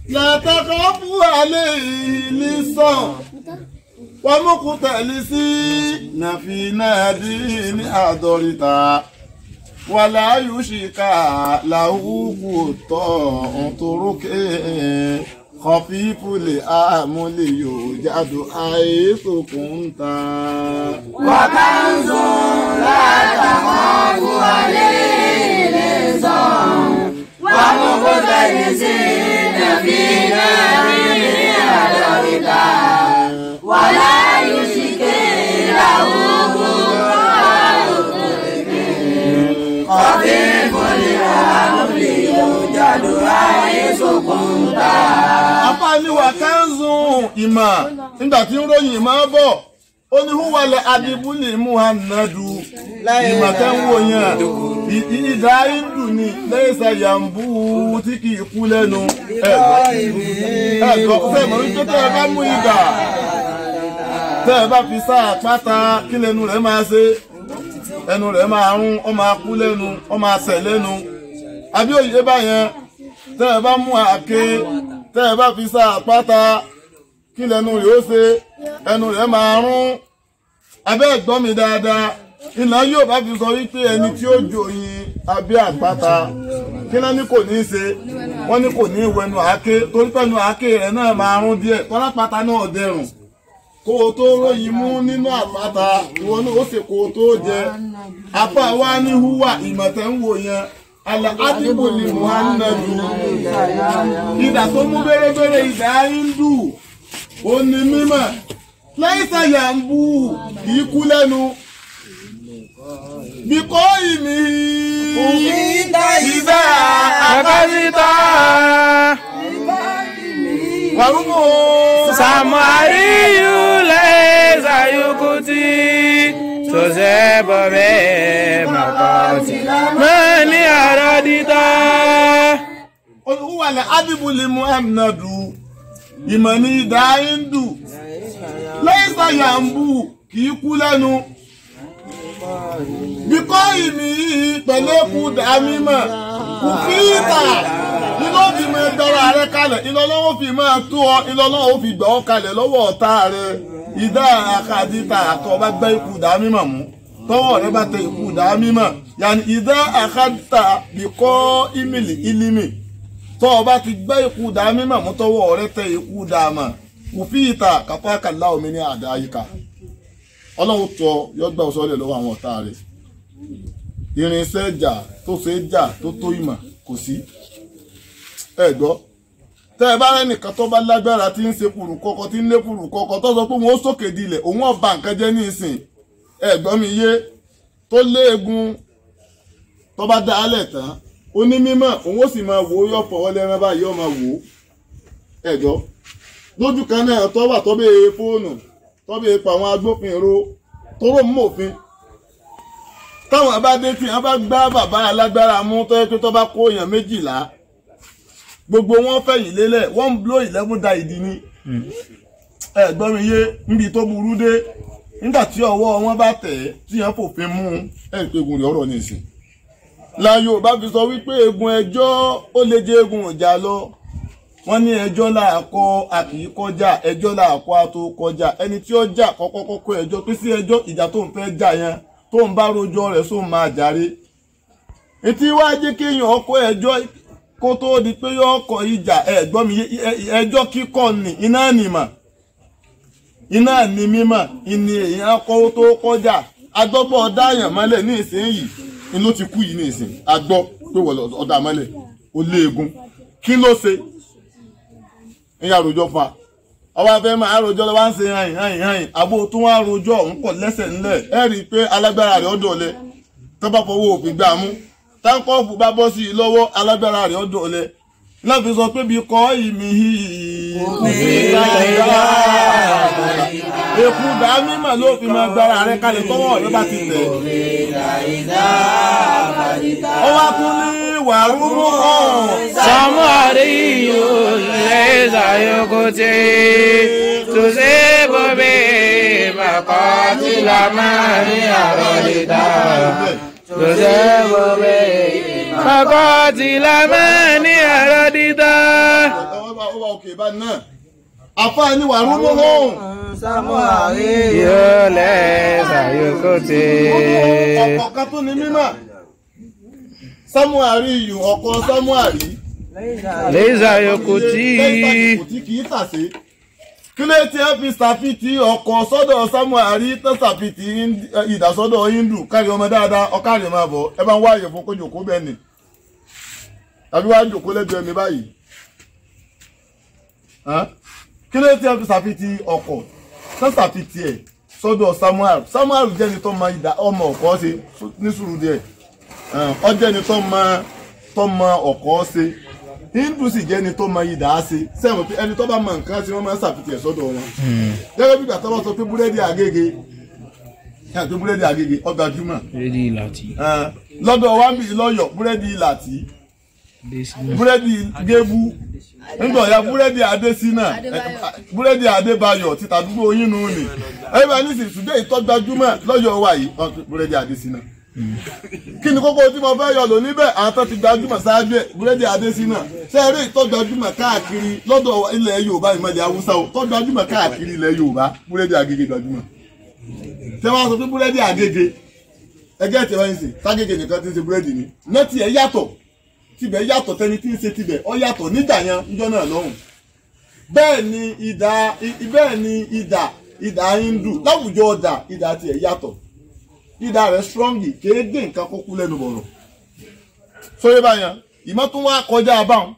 látàkọ́fù alẹ́ ìlú sàn wọ́n mú kú tẹ̀lé sí nàfi náà dín ní àdọ́rìta wàlá yùsìkà làwùkù tọ̀ ọ̀tọ̀rọ̀kẹ́ kọfífúlẹ̀ àmúlẹ̀ yóò jádù àìsòkùn ta. وكنز لا تخاف عليه لصم ومقتلسين في نار أدركا ولا يشكي له خفيف الأمر يوجد حيث كنت apániwà kánzùn ìmọ̀ nígbà tí ń ròyìn ìmọ̀ bọ̀ ó ní húwalẹ̀ adibúlì muhammadu ìmọ̀ tẹ́ ń wò yẹn ì- ì- ìdá hindu ni lẹ́sà yàmbú tí kì í kú lẹ́nu ẹ̀gbọ́n fẹ́ mọ̀ wípé tẹ́ ẹ bá mú ìdà tẹ́ ẹ bá fi sá àpáta kí lẹ́nu rẹ̀ máa ṣe ẹnu rẹ̀ máa rún ó máa kú lẹ́nu ó máa sẹ̀ lẹ́nu àbí òye báyẹn tẹ́ ẹ bá mú àáké tẹ́ ẹ bá fi sá àpáta kí lẹ́nu rẹ̀ ó ṣe ẹnu rẹ̀ máa rún abẹ́ ẹ̀gbọ́n mi dáadáa iná yóò bá fi sọ wípé ẹni tí ó jòyìn abẹ́ àpáta kí náà ní kò ní í ṣe wọ́n ní kò ní í wẹnu àáké torí pẹ̀lú àáké rẹ̀ náà máa rún díẹ̀ tọ́lápáta náà dẹrùn kó o tó ròyìn mú nínú àpáta ìwọ náà ó sì kó o tó jẹ apá wa ní húwà ìmọ̀tẹ́ ń wò yẹn alẹ́ ádìbò ni muhammadu ìdà tó mú bẹ́rẹ́bẹ́rẹ́ ìdá hindu ó ní mímọ̀ láìsà yàmbú kì í kú lẹ́nu bíkọ́ ìmí ìdá Akasita wàrúmọ̀ Samariyu leza yukuti Tozebobe makoti Mani aradita olùwàlẹ̀ ádìbòlè muhammadu ìmọ̀ ní ìdá hindu láìsà yàmbú kì í kú lẹ́nu bíkọ́ ìmí pẹ̀lú ẹkú dá mímọ̀ kò fi ìta iná fi máa dára rẹ kalẹ̀ iná lọ́wọ́ fi máa tó ọ iná lọ́wọ́ fi gbà ọ́ kalẹ̀ lọ́wọ́ ọ̀tá rẹ ìdá àkàdìta àtọ́ bá gbá ikú dá mímọ̀ mú tọ́wọ́ rẹ bá tẹ ikú dá mímọ̀ yàní ìdá àkàdìta bíkọ́ ìmìlì ìlímì tọ́ ọ bá ti gbá ikú dá mímọ̀ mú tọ́wọ́ rẹ tẹ ikú dá mọ̀ kò fi ìta kápá kàlá omi ní àdá yíká ọlọ́run tọ yọgbà ọ̀sọ́lẹ̀ lọ́wọ́ àwọn ọ̀tá rẹ̀ irinṣẹ́ ìjà tó ṣe é jà tó tó ìmọ̀ kò sí ẹ gbọ́ tẹ́ ẹ bá rẹ́nìkan tó bá lágbára tí ń ṣe kùrù kọ́kọ́ tí ń lé kùrù kọ́kọ́ tó sọ pé òun ó sókè dilẹ̀ òun ọba nǹkan jẹ́ ní ìsìn ẹ gbọ́ mi yé tó léegun tó bá dá alẹ̀ tán onímọ̀ òun ó sì máa wò ó yọ fọwọ́ lẹ́rán báyìí ó máa wò ó ẹ gbọ́ lójú kan náà tó wà tó bẹ́ẹ̀ fóònù tó bẹ́ẹ̀ pa àwọn agbófinró tó rò mú òfin táwọn bá dé tí wọn bá gbá bàbá alágbára mú tó yẹ pé tó bá kó èèyàn méjìlá gbogbo wọn fẹ̀yìn lélẹ̀ wọ́n ń blow eleven da ìdí ni ẹ gbọ́ mi yé níbi tó burú dé nígbà tí ọwọ́ wọn bá tẹ̀ ẹ́ tí wọ́n fòfin mú un ẹ̀ ń pé egun rẹ̀ ọ̀rọ̀ nìsín la Yorùbá fi sọ wípé egun ẹjọ́ ó lè jẹ́ egun ìjà lọ wọ́n ní ẹjọ́ làákọ́ a kì í kọjá ẹjọ́ làákọ́ a tó kọjá ẹni tí ó jà kọ́kọ́ kọ́kọ́ ẹjọ́ pé sí ẹjọ́ ìjà tó ń fẹ́ jà yẹn tó ń bá rojọ́ rẹ̀ sóun máa jàre etí wá jẹ́ kéèyàn ọkọ̀ ẹjọ́ kó tó di pé yọ ọkọ̀ ìjà ẹ̀gbọ́n mi ẹjọ́ kíkọ́ ni iná nìmọ̀ iná ní mímọ̀ ìní èèyàn kọ́ tó kọjá agbọ́pọ̀ dáyàn mọ́lẹ̀ ní ìsinyìí inú ti kú yìí ní ìsìn agbọ́ pé wọ́n ọ̀dà mọ́lẹ̀ ó léegun kí ló ṣe ìyá àròjọ fún wa ọba fẹ́ máa àròjọ lọ́wọ́ ń ṣe hàn hàn hàn àbò tó wá àròjọ òun kọ̀ lẹ́sẹ̀ ńlẹ̀ ẹ rí i pé alágbára rẹ̀ ọ̀dọ̀ ọ̀lẹ tó bá fọwọ́ òfin gbà mú táńkọ́ọ̀fù bá bọ́ sí i lọ́wọ́ alágbára rẹ̀ ọ̀dọ̀ ọ̀lẹ náà fi sọ pé bí kọ́ ìmí èkú dá mímọ̀ ló fi máa gbára rẹ̀ kalẹ̀ tọ́wọ́ rẹ̀ bá ti tẹ̀. ó wá tún ní wàrúmú hàn. Samariyu leza yukuti Tuzebobe makoti lamani arodita Tuzebobe makoti lamani arodita ó òkè bá náà àfa ni wàrú mú hàn. Samuari. yóò lẹ́sà yóò kó tè. ọkọ̀ kan tó ní mímọ̀ samuari yìí ọkọ̀ samuari lẹ́sà yóò kó tí. lẹ́yìn kò tí kì í tàsé kí ló ti ẹ́ fi ṣàfitì ọkọ̀ sọ́dọ̀ samuari tó ṣàfitì ìdásọ́dọ̀ hindu kárí ọmọ dáadáa ọkárí máa bọ̀ ẹ bá ń wáyé fún kó jòkó bẹ́ẹ̀ ni tàbí wá jòkó lẹ́gbẹ̀ẹ́ mi báyìí Hàn? kí ló ti ẹ́ fi ṣàfitì ọkọ̀ tó ṣàfitì ẹ̀ sọ́dọ̀ samuel samuel jẹ́ni tó mọ ìdá ọmọ ọ̀kọ́ ṣe ní sùúrù díẹ̀ ọ jẹ́ni tó mọ tó mọ ọ̀kọ́ ṣe hindu sì jẹ́ni tó mọ ìdá ṣe sẹ́wọ̀n pé ẹni tó bá mọ nǹkan tí wọ́n máa ń ṣàfihàn ẹ̀ sọ́dọ̀ wọn gẹ́gẹ́ bí gbàtọ́ bá sọ pé búrẹ́dì àgègè ẹ̀ pé búrẹ́dì àgègè ọgbà júmọ̀ rédí láti. lọ́dọ̀ wa ń bì lọ́yọ̀ búrẹ́dì ìlàtí búrẹ́dì gébú nígbà ọ̀ya búrẹ́dì adésínà búrẹ́dì adébáyọ̀ títa àdúgbò yín nù ní ẹ̀yìn bá ní sì ṣùgbọ́n ìtọ́gbàjúmọ̀ lọ́yọ̀ wa yìí ọ̀ búrẹ́dì adésínà kí ni kókó tí mo fẹ́ yọ lò níbẹ̀ àwọn tó ti gbajúmọ̀ ṣáájú ẹ̀ búrẹ́dì adésínà ṣé eré ìtọ́gbàjúmọ̀ káàkiri lọ́dọ̀ ilẹ̀ yorùbá ìmọ̀lẹ̀ haúsá o tọ́gbàjúmọ̀ káàkiri ilẹ̀ yorùbá búrẹ́dì agége gbajúmọ̀ ṣé wọ́n sọ pé búrẹ́dì agége ẹgẹ́ tí wọ́n ń sè ságége nìkan ti ń ṣe búrẹ́dì ni nẹ́tì ẹ̀ yàtọ̀ tibẹ̀ yàtọ̀ tẹni tí ń ṣe tibẹ̀ ọ yàtọ̀ nígbà yẹn níjọ́ náà lọ́hùn bẹ́ẹ̀ ni ìdá bẹ́ẹ̀ ni ìdá ìdá hindu láwùjọ ọ̀dà ìdá tiẹ̀ yàtọ̀ ìdá rẹ̀ strongi kéde nǹkan kó kú lẹ́nu bọ̀rọ̀ sóyè báyẹn ìmọ̀ tún wá kọjá abáwọn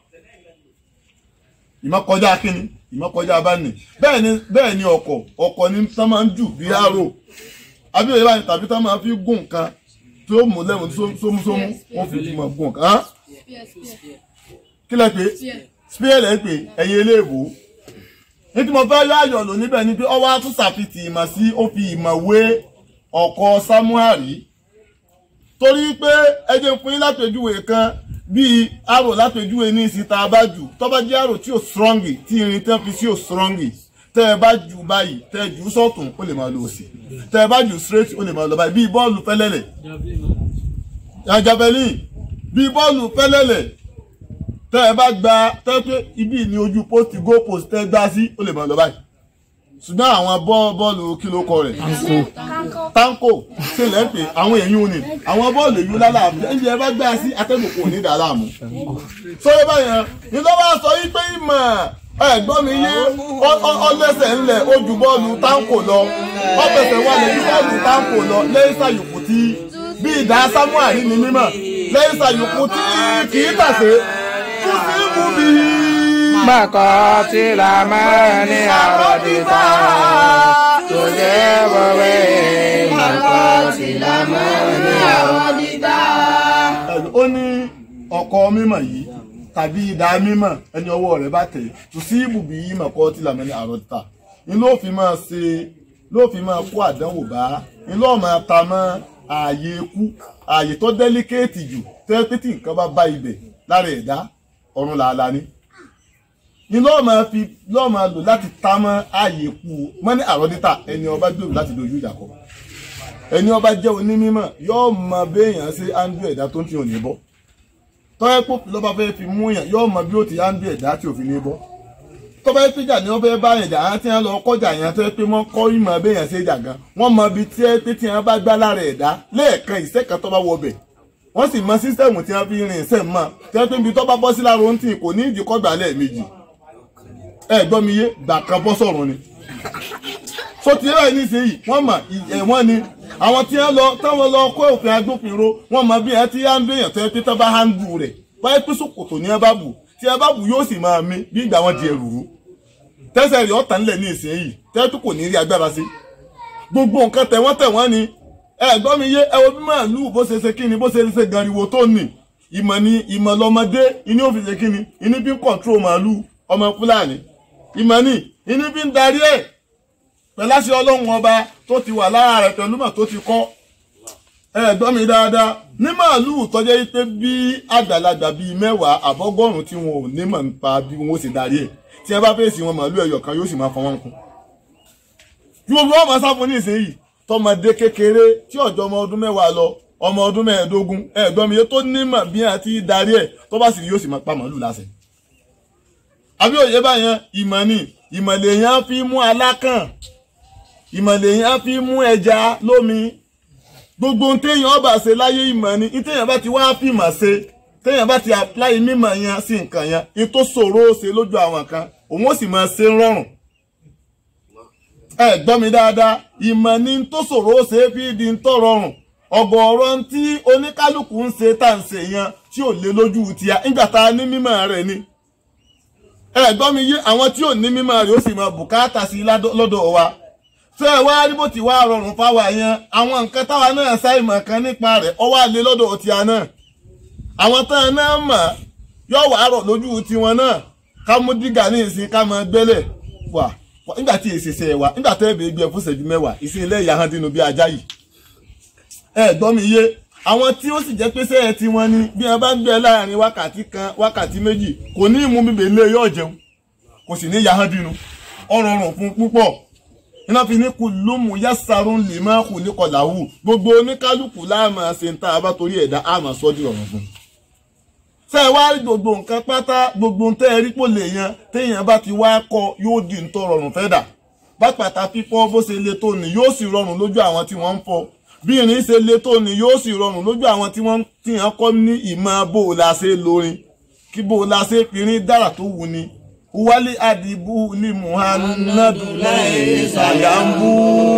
ìmọ̀ kọjá kínní ìmọ̀ kọjá abáni bẹ́ẹ̀ ni bẹ́ẹ̀ ni ọkọ̀ ọkọ̀ ni tán máa ń jù bí aró àbí òye báyìí tàbí tán máa fi gùn nǹkan tó mú lẹ́wọ̀n sómúsómú wọ́n fi mọ̀ gùn nǹkan hàn kí lẹ pé spear lẹ pé ẹ̀yin eléèbó ní tí mo fẹ́ yọ ayọ̀ lò níbẹ̀ ni pé ọwọ́ á tún ṣàfitì ìmọ̀ sí ó fi ìmọ̀ wé ọkọ̀ samuari torí pé ẹjẹ fún yín lápèjúwe kan bíi arò lápèjúwe ní ìsìta abájù tó bá jẹ́ arò tí ò strongi tí irin tẹ́ fi sí ò strongi tẹ́ ẹ bá jù báyìí tẹ́ ẹ jù sọ́tún ó lè máa lọ òsì tẹ́ ẹ bá jù straight ó lè máa lọ báyìí bíi bọ́ọ̀lù fẹ́lẹ́lẹ̀ javelin bíi bọ́ọ̀lù fẹ́lẹ́lẹ̀ tẹ́ ẹ bá gba tẹ́ pé ibi ní ojú post go post tẹ́ gbá sí ó lè máa lọ báyìí ṣùgbọ́n àwọn bọ́ọ̀lù kí ló kọ rẹ̀ tanko ṣe lẹ́ pé àwọn èyí ò ní àwọn bọ́ọ̀lù èyí lálàáfíà ẹ̀yìn ẹ bá gbá sí atẹ́gùn kò ní dàlámù. sọ́yẹ́ báyẹn ní ló bá sọ yí pé ìmọ̀ ẹ̀gbọ́n mi yé ọlẹ́sẹ̀ ńlẹ̀ ó ju bọ́ọ̀lù tanko lọ ọ̀pẹ̀sẹ̀ wà lẹ́yìn bọ́ọ̀lù tanko lọ lẹ́yìn sàyòkù tí bí ìdá samuel ní mímọ̀ lẹ́yìn sàyòkù tí kì í tàsé tó sì mú mi. Bákan tí la máa ní àròdìta tó jẹ́ bọ̀wé. Bákan tí la máa ní àròdìta. ó ní ọkọ mímọ̀ yìí tàbí ìdá mímọ̀ ẹni ọwọ́ rẹ̀ bá tẹ̀ tó sí ibùbí yìí mọ̀kọ́ tí làmọ́ ní àròdìta ni ló fi máa ṣe ló fi máa kó àdánwò bá ni ló máa ta mọ́ ààyè ikú ààyè tó dẹ́líkéètì jù tẹ́ pé tí nǹkan bá bá ibẹ̀ lára ẹ̀dá ọ̀run làálàá ni ni lọ́ọ̀ máa fi lọ́ọ̀ máa lò láti ta mọ́ ààyè kú mọ́ ní àròdítà ẹni ọba gbèrò láti dojú ìjà kọ ẹni ọba jẹ́ onímọ̀ yóò mọ béèyàn ṣe áńdú ẹ̀dá tó ń tì ò ní bọ́ tọ́yẹ́ pò lọ́ba fẹ́ fi mú yàn yóò mọ bí ó ti áńdú ẹ̀dá tí ò fi ní bọ́ tọ́ba yẹn péjà ni wọ́n fẹ́ bá yẹn jà á tí wọ́n lọ kọjá yẹn tó yẹ pé wọ́n kọ́ ìmọ̀ béèyàn ṣe jà gan wọ́n mọ ibi tí ẹ pé tí wọ́n bá gbá lára ẹ̀dá lẹ́ẹ̀kan ìṣẹ́kan tó bá wọ bẹ̀ wọ́n sì mọ sísẹ́mù tí wọ́n fi rìn ìṣẹ́ mọ́ tí wọ́n pé ibi tó bá bọ́ sí lára ohun tí kò ní ìdíkọ́gbà lẹ́ẹ̀mejì ẹ gbọ́ mi yé gbà kan bọ́ sọ̀rọ̀ ni so ti rẹ̀ nísìnyí wọ́n mọ̀ ẹ̀wọ̀n ni àwọn tí wọ́n lọ táwọn lọ kó òfin agbófinró wọ́n mọ bí ẹ ti yá ń béèyàn tó yẹ pé tó bá hándù rẹ̀ báyìí pé sòkòtò ní ẹ bá bù tí ẹ bá bù yóò sì máa mí bí ìgbà wọn di ẹrù rú tẹ́sẹ̀ rẹ̀ ọ̀tàn nílẹ̀ ní ìsinyìí tẹ́lẹ̀ tó kò ní rí agbára sí gbogbo nǹkan tẹ̀wọ́n tẹ̀wọ́n ni ẹ gbọ́ mi yé ẹ wo bí màálù bó ṣe ṣe kíni bó ṣe ṣe gariwo tó nì ìmọ̀ ni ìmọ̀ lọ́mọdé iní ò fi ṣe kíni iní bí ń kọ̀ntró màálù ọmọ fúlàní ìmọ̀ ni iní bí ń darí ẹ̀ pẹ̀láṣẹ ọlọ́run ọba tó ti wà lára rẹ̀ pẹ̀lú mọ̀ tó ti kọ́ ẹ gbọ́ mi dáadáa ní màálù tọ́jẹ́ pé bí àgbàlagbà bíi mẹ́wàá àbọ́gọ́rùn tí wọn ò ní mọ̀ nípa bí wọn ó sì darí ẹ̀ tí ẹ bá fèsì wọn màálù ẹyọ kan yóò sì máa fọ wọn kún. yóò bí wọn máa sá fún ní ìsinyìí tọmọdé kékeré tí ọjọ́ ọmọ ọdún mẹ́wàá lọ ọmọ ọdún mẹ́ẹ̀ẹ́dógún ẹ gbọ́ mi yé tó nímọ̀ bí wọn ti darí ẹ̀ tó bá sì yóò sì máa pa màálù láṣẹ àbí òye báyẹn ìmọ̀ ni ìmọ̀ lèèyàn fi mú alákàn ìmọ̀ lèèyàn fi mú ẹja lómi gbogbo ohun téèyàn ọba ṣe láyé ìmọ̀ ni ní téèyàn bá ti wá fìmọ̀ ṣe téèyàn bá ti apply mímọ̀ yẹn sí nǹkan yẹn ní tó ṣòro ó ṣe lójú àwọn kan òun ó sì máa ṣe rọrùn ẹ gbọ́ mi dáadáa ìmọ̀ ni tó ṣòro ó ṣe é fi di ń tọ́ rọrùn ọ̀gọ̀ọ̀rọ̀ tí oníkálukú ń ṣe tá à ń ṣe yẹn tí ò lé lójú tìyà nígbà tá a ní mímọ̀ rẹ̀ ni ẹ gbọ́ mi yé àwọn tí ò ní mímọ̀ rẹ̀ ó sì máa bùkátà sí lọ́dọ̀ wa ṣé ẹ wá rí bó ti wá rọrùn fáwa yẹn àwọn nǹkan táwa náà ṣàìmọ̀ kan nípa rẹ̀ ọ wá lé lọ́dọ̀ tìyà náà àwọn tán náà mọ̀ yóò wá rọ̀ lójú tiwọn náà ká mú dígà ní ìsìn ká máa gbẹ́lẹ̀ wà nígbà tí èsèsè wà nígbà tẹ́ ẹ̀ bẹ́ẹ̀ gbé fún ìṣẹ́jú mẹ́wàá ìsìn ilé ìyá hàn dínú bí ajá yìí ẹ gbọ́ mi yé àwọn tí ó sì jẹ́ pé sẹ́yẹ tí wọ́n ní bí wọ́n bá ń gbé láàrin wákàtí kan wákàtí méjì kò ní ìmú bíbè ilé yóò jẹun kò sì ní yahán dínú ọ̀rọ̀ ọ̀rùn fún púpọ̀ iná fi ní kú lómù yásàrún lè má kù ní kọlàwù gbogbo oníkálukú láàmà ṣe ń tá a bá torí ẹ̀dá àmà sọ́dí ọ̀rọ̀ fún. ṣé ẹ wá rí gbogbo nǹkan pátá gbogbo tẹ́ ẹ rí pò lè yan téèyàn bá ti wá kọ yóò di ń tọ́ rọrùn fẹ́ dà bá pàtà fífọ́ bó ṣe le tó ní yóò sì rọrùn lójú àwọn tí wọ́n ń fọ́ bí irin ṣe le tó ni yóò sì rọrùn lójú àwọn tí wọ́n ti hàn kọ́ ní ìmọ̀ bó o la ṣe lórin kí bó o la ṣe pirin dára tó wù ni wálé àdìbò ní muhammadu lẹ́yìn ṣàyàmbú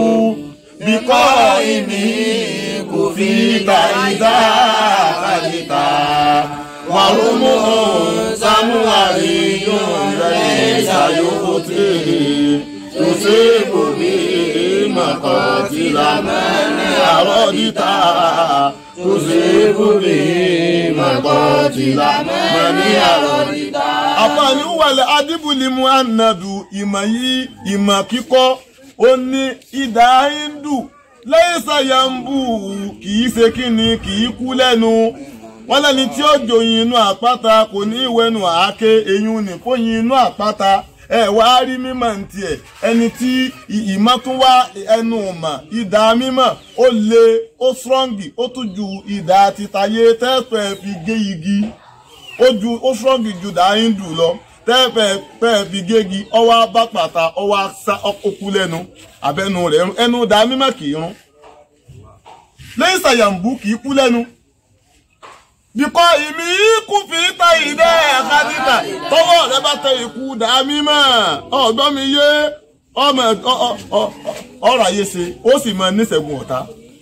bíkọ́ ìmí kò fi ta ìdá àkàlìkà wàrúmù samuari yóò lẹ́yìn ṣàyòkò tèrè tó ṣe bòmí mọ̀kàntìlá mẹ́rin àròdìta tó ṣe bòmí mọ̀kàntìlá mẹ́rin àròdìta. àfààní wàlẹ̀ adébùlì muhammadu ìmọ̀ yìí ìmọ̀ kíkọ́ ó ní ìdá hindu lẹ́yìn ṣàyàmbù kì í ṣe kíni kì í kú lẹ́nu wọ́n lẹ́ni tí ó jòyìn inú àpáta kò ní ìwẹ́nu àáké eyín ní fóyin inú àpáta ẹ wá rí mímọ̀ ní tiẹ̀ ẹni tí ìmọ̀ tún wá ẹnu ọ̀mà ìdá mímọ̀ ó le ó strongi ó tún ju ìdá títayé tẹ́fẹ̀ fi gé igi ó ju ó strongi ju ìdá hindu lọ tẹ́fẹ̀ fẹ́ fi gégi ọwọ́ bá pàtà ọwọ́ sá ọkú lẹ́nu abẹ́nu rẹ̀ ẹnu ìdá mímọ̀ kì í rún lẹ́yìn ṣàyàmbú kì í kú lẹ́nu bíkọ́ ìmí ikú fi ta ìdẹ́ ẹ̀ka títà tọwọ́ rẹ bá tẹ ikú dá mímọ́ ọ̀gbọ́n mi yé ọmọ ọ̀rọ̀ ayé ṣe ó sì máa níṣẹ́gun ọ̀tá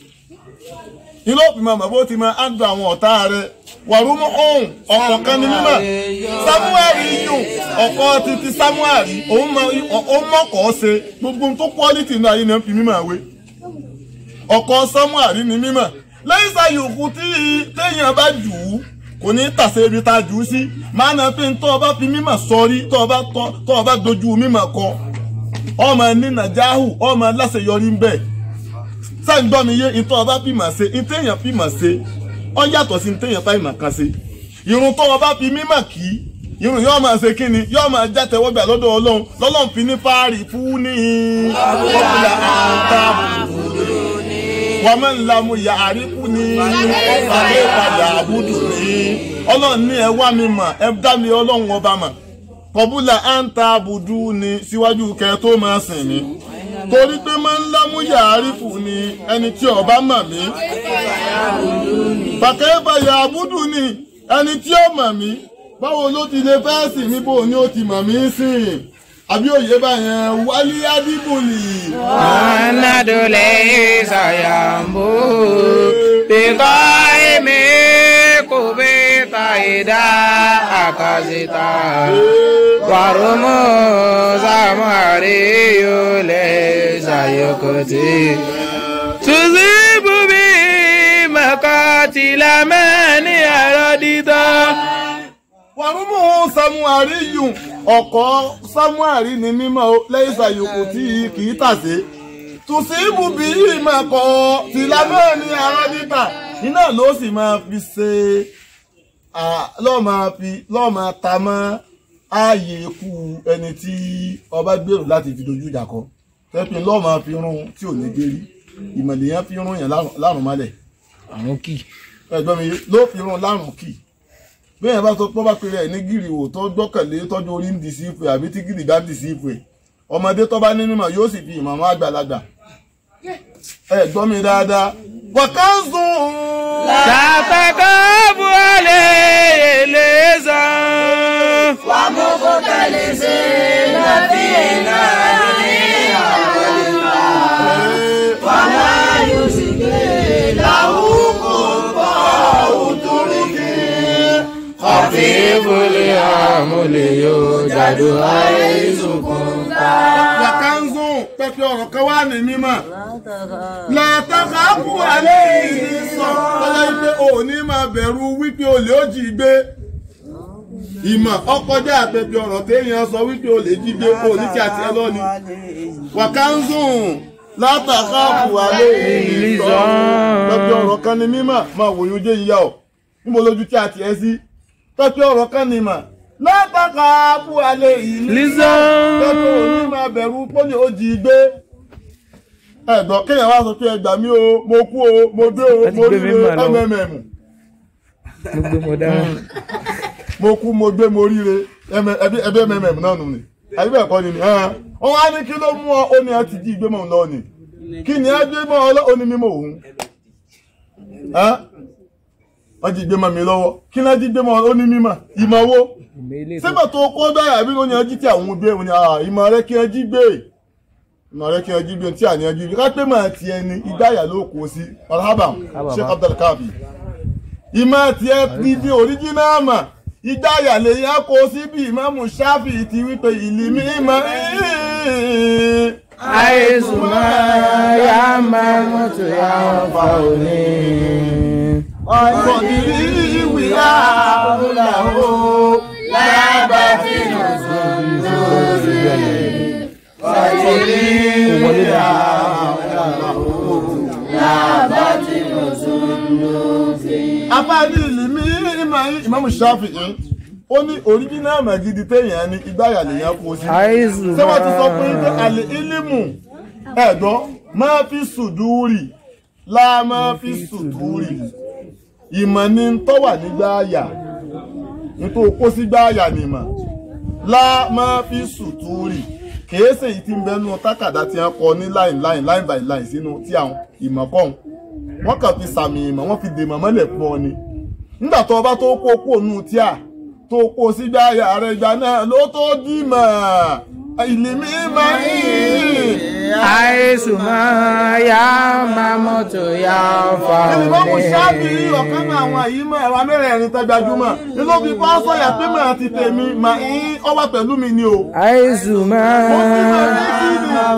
ilé òfin máa bó ti máa á dùn àwọn ọ̀tá rẹ wàrúmú ọ̀hún ọ̀kọ̀ kan ní mímọ́ samuel yùn ọ̀kọ̀ títí samuel òun mọ̀kọ́ ṣe gbogbo tó quality náà yìí ni wọ́n fi mímọ́ àwé ọ̀kọ̀ samuel ní mímọ́ lẹ́yìn sàyòkù tí téèyàn bá jù ú kò ní tàṣe ibi tá a jù ú sí máa na pé tó o bá fi mímọ̀ sọrí tó o bá tó o bá dojú mímọ̀ kọ ọmọ ní nàjáhù ọmọ láṣeyọrí ń bẹ̀ sẹ́yìn gbọ́ mi yé ìtọ́ ọba fìmọ̀ ṣe ìtẹ̀yàn fìmọ̀ ṣe ọ yàtọ̀ sí ìtẹ̀yàn fìmọ̀ kan ṣe irun tó o bá fi mímọ̀ kí irun yóò máa ṣe kí ni yóò máa já tẹwọ́gbà lọ́dọ̀ ọlọ́run lọ́lọ́run fi ní fáàrí fún ní ọ̀pọ̀lọpọ̀ àtàbùkù wọ́n ń lamu yàrá kú ni ọ̀pàdé padà àbúdù ni ọlọ́run ní ẹ wá mi mọ̀ ẹ dá mi ọlọ́run ọba mọ̀ kọ̀búlà à ń ta àbùdù ni síwájú kẹ tó máa sìn mí torí pé máa ń lámú yàrá kú ni ẹni tí ọba mọ̀ mí pàkẹ́ bàyà àbúdù ni ẹni tí ó mọ̀ mí báwo ló ti lè fẹ́ sìn mí bò ní ó ti mọ̀ mí sìn àbí òye báyẹn wálé adébòlì. Muhammadu lè ṣàyàmbó bíkọ́ èmi kò bí ta ìdá àkàzìta wàrúmù sàmúhàrí yóò lè ṣàyọkọtì. Tùsí bùbí mẹ́kọ́tìlá mẹ́ni ẹ̀rọ dídá. wàrúmù samuari yùn ọkọ̀ samuari ní mímọ́ lẹ́yìn ṣàyòkò tí kì í tàsé tùsí ibùbí ìmọ̀kọ̀ tìlámẹ́ ní arábíkà iná ló sì máa fi ṣe lọ́ọ́ máa fi lọ́ọ́ máa ta mọ́ ààyè ikú ẹni tí ọba gbèrò láti fi dojú ìjà kọ tẹ́pin lọ́ọ́ máa fi rún tí ò ní gbérí ìmọ̀lẹ̀ yẹn fi rún yẹn lárùn mọ́lẹ̀ àwọn kì ẹgbẹ́ mi ló fi rún lárùn kì bí èèyàn bá sọ pé ó bá pèrè ẹ̀ ní gírì wò tó gbọ́kànlé tọ́jú orí ń dì sí ìfẹ́ àbí tí gírì bá ń dì sí ìfẹ́ ọmọdé tó bá ní mímọ̀ yóò sì fi ìmọ̀ mọ́ àgbàlagbà ẹ gbọ́ mi dáadáa wàkánzùn Tatakabu aleleza ومختلفين فينا جميعا وما يشكي له قضاء تركي خفيف الأمل يوجد حيث كنت wàkánzùn pẹ́pẹ́ ọ̀rọ̀ kan wà ní mímọ̀ látàkàbù alẹ́ yìí sọ tọ́lá wípé òní máa bẹ̀rù wípé olè ó jí gbé ìmọ̀ ọkọjá àpẹpẹ ọ̀rọ̀ téèyàn sọ wípé olè jí gbé òní tí a ti ẹ lọ́ni wàkánzùn látàkàbù alẹ́ yìí sọ pẹ́pẹ ọ̀rọ̀ kan ní mímọ̀ máa wòye ojú ìyá ọ̀ níbo lójú tí a ti ẹ sí pẹ́pẹ ọ̀rọ̀ kan ní mọ̀ látàkàbù alẹ́ yìí Lizan. pẹ́pẹ òní máa bẹ̀rù pọ́nì ó jí gbé ẹ̀gbọ́n kéèyàn wá sọ pé ẹgbà mí o mo kú o mo dé o Láti mo gbé rí mi mà lọ. mmm Gbogbo mo dáhùn. mo kú mo gbé mo ríre ẹbí ẹbí mmm náà nù ni àbí bẹ́ẹ̀ kọ́ ni ni ẹ̀hán. wọ́n wá ní kí ló mú ọ ó ní ẹ ti jí ìgbé mọ̀ lọ ni kí ni ẹ gbé mọ́ ọ lọ ó ní mímọ́ òun Ẹ̀hán. wọ́n jí ìgbé mọ́ mi lọ́wọ́ kí ni ẹ jí ìgbé mọ́ ọ ó ní mímọ́ ìmọ̀ wo sígbà tó kọ́ bẹ́ẹ̀ àbí ló ní ẹ jí tí àwọn gbé wọn ni ah, ìmọ̀ rẹ kí ẹ jí gbé ìmọ̀ rẹ kí ẹ jí gbé tí àní ẹ jí gbé ká pé màá ti ẹni ìgbáyà ló kó sí alhabam sheikh abdulkabi ìmọ̀ tí ẹ ti di original mà ìgbáyà lè yá kó sí bí ìmáàmù ṣáfì ti wípé ìlì mímọ́ Àìsùnmọ́ ya máa mọ́tò ya fa òní. ọ̀dìrí ìwé àbúláwò lábàtì ọ̀dìrí ìwé àbúláwò lábàtì afáàní ìlìmí ìmáàmù ṣáfì yìí ó ní original magidi téèyàn ní ìgbáyà lèyàn kó sí Àìsùnmọ́. ṣé wọ́n ti sọ pé pé àlè ílímù ẹ̀gbọ́n máa fi sùdúrì láà máa fi sùdúrì ìmọ̀ ni ń tọ́wà nígbà àyà nítorí kó sí gbà àyà nìmọ̀ láà máa fi sùdúrì kìí ṣe èyí tí ń bẹnu tákàdá tí wọ́n kọ ní line line line by line sínú tí àwọn ìmọ̀ kọ́hún wọ́n kàn fi sàmì ìmọ̀ wọ́n fi dèmọ̀ mọ́lẹ̀ fún ọ ni nígbà tó o bá tó kó kó nù tíà tó kó sígbà àyà rẹ̀ ìgbà náà ló tó dì mọ̀ ìlímí máa ń Àìsùnmọ́ ya máa mọ́tò ya fa ẹni bá mo òní. ṣáàbì ọ̀kan náà àwọn àyímọ̀ ẹ̀wà mẹ́rẹ̀ẹ̀rin tó gbajúmọ̀ nínú fi bá sọ̀yà pé màá ti tèmi mà ń ọwà pẹ̀lú mi ni o. Àìsùnmọ́. mo ti mọ̀ ní kí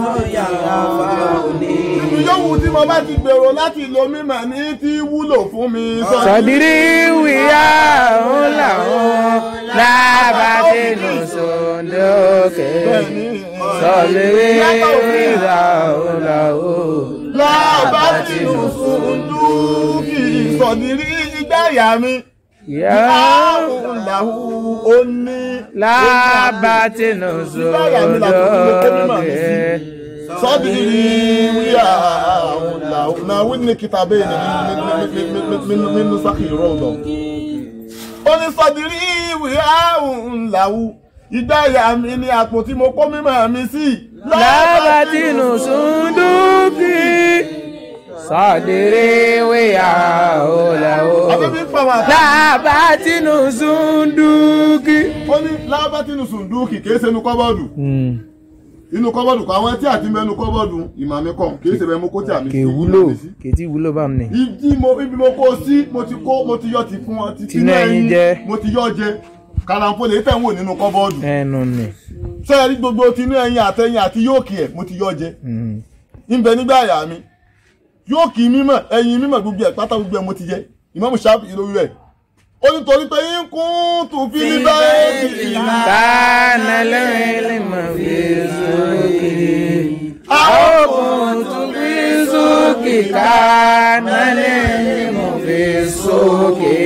ni ibi yòówù tí mo bá ti gbèrò láti lo mímọ̀ ní tí wúlò fún mi. Sọ̀dírí wíyá òun làwọn lábàtínú sòndókè. Sọ̀dírí wíyá òun làwọn. láàbá tí mo sùn dúkì sọ̀dírí ìgbáyà mi. Yá àrùn làwù ó ní. lábàtínú sòndókè. صدري ويا ناولني كتابين من من نسخ روضه ó ní sọdírí ìwé àrùn làwù ìgbáyà mi ni àpò tí mo kó mímọ́ mi sí. lábàtínú sòndókè. Sọ̀dírí wíyá òun làwọn. àbẹ́bí ń pa wọn àtà. lábàtínú sòndókè. ó ní lábátínú sùndúkì kìí ṣe inú kọ́bọ́ọ̀dù inú kọ́bọ́ọ̀dù kọ́ àwọn tí àti mẹ́nu kọ́bọ́ọ̀dù ìmàmí kọ́ kìí ṣe bẹ́ẹ̀ mo kó tí àmì kè wúlò kè tí wúlò bá mi. ibi mo ibi mo kó sí mo ti kó mo ti yọ ti fún ọ ti Tinú ẹyin jẹ. mo ti yọ jẹ kàràǹfò lè tẹ̀ ń wò nínú kọ́bọ́ọ̀dù ẹnu ni. sẹ́yìn rí gbogbo tinú ẹyin àtẹyin àti yóòkì ẹ̀ mo ti yọ jẹ ńbẹ nígbà àyà mi yóòkì mímọ̀ ẹyin mímọ̀ gbogbo ẹ̀ pátá gbogbo ẹ̀ mo ti jẹ ìmọ̀mù ṣáàpù yìí lórí rẹ̀ ó ní torí pé yín kún tún fi ní báyìí kánà lẹ́yìn lè mọ̀ fi sókè. àwọn tún fi sókè kánà lẹ́yìn lè mọ̀ fi sókè.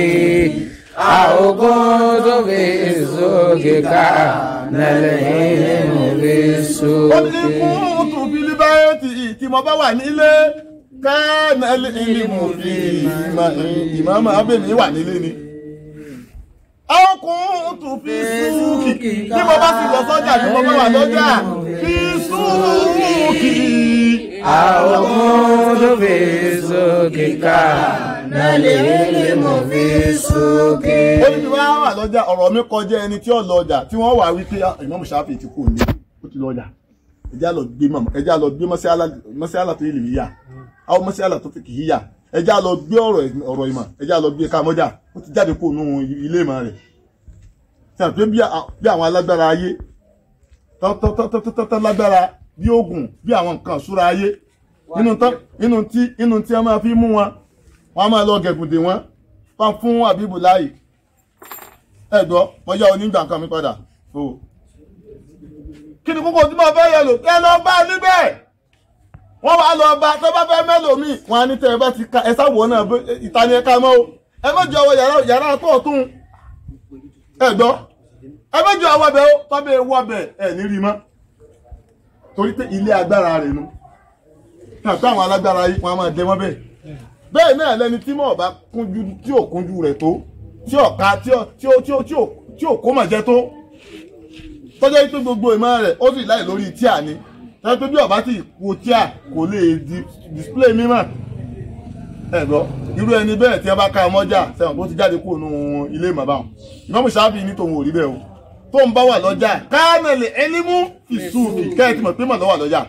àwọn tún fi sókè kánà lẹ́yìn lè mọ̀ fi ó ní sókè. kún tún fi ní báyìí tí mo bá wà nílé kánà lẹ́yìn mo fi ìmọ̀ abẹ́mi wà nílé ni àwọn kún tún fi súùkì bí mo bá sì lọ sọ́jà bí mo bá wà lọ́jà fi súùkì. àwọn kún tó fi sókè ká Nàlẹ́ mo fi sókè. ó ní bí wọ́n á wà lọ́jà ọ̀rọ̀ mi kọjá ẹni tí ó lọ ọjà tí wọ́n wà wípé ìmọ̀mù ṣáfì ti kú ní ó ti lọ ọjà ẹjá lọ gbé mọ̀ ẹjá lọ gbé mọ́síálà tó yẹ lè yíyà àwọn mọ́síálà tó fi kì í yíyà ẹjá lọ gbé ọ̀rọ̀ ọ̀rọ̀ ìmọ̀ ẹjá lọ gbé kámọ́jà ó ti jáde kó nù ilé ìmọ̀ rẹ̀ tí a pé bí àwọn alágbára ayé tọ́tọ́tọ́tọ́ lágbára bí oògùn bí àwọn nǹkan ìṣúra ayé inú tí inú tí a máa fi mú wọn wọn a máa lọ gẹ̀gùndè wọn fún fún àbíbù láàyè ẹ̀dọ́ mo yá onígbà nǹkan mi padà o kí ni kókó tí mo fẹ́ yẹ lò kẹ́ lọ bá níbẹ̀ wọ́n wá lọ bá tó bá fẹ́ mẹ́lòmíì wọn á ní tẹ́ ẹ bá ti ka ẹ sáwọ́ náà ìtani ẹ̀ka mọ́ o ẹ mọ́jọ ọwọ́ yàrá yàrá tó ọ̀tún ẹ̀gbọ́ ẹ mọ́jọ ọwọ́ bẹ̀ ó tọ́bẹ̀ wọ́ bẹ̀ ẹ̀ ní rí mọ́ torí pé ilé agbára rẹ̀ nu náà tó àwọn alágbára yìí wọn a máa dẹ wọ́n bẹ́ẹ̀ bẹ́ẹ̀ náà lẹni tí mọ̀ bá kúnjú tí ò kúnjú rẹ̀ tó tí ò ká tí ò tí ò tí ò tí ò tí ò kó mà jẹ tó tọ́jọ́ pé gbogbo ìmọ̀ rẹ̀ ó sì láì lórí tíà ni tọ́jọ́ pé bí ọba tí kò tíà kò lè di display mímọ̀ ẹ̀gbọ́ irú ẹni bẹ́ẹ̀ tí wọ́n bá ká ọmọjà sẹ́wọ̀n tó ti jáde kúrò nù ilé ìmọ̀bá wọn ìmọ̀mù sáfì ní tòun ò rí bẹ́ẹ̀ o tó ń bá wà lọ́jà káàmẹ̀lì ẹni mú ìsúùfì kẹ́ẹ̀tì mọ̀ pé mọ̀ lọ́wà lọ́jà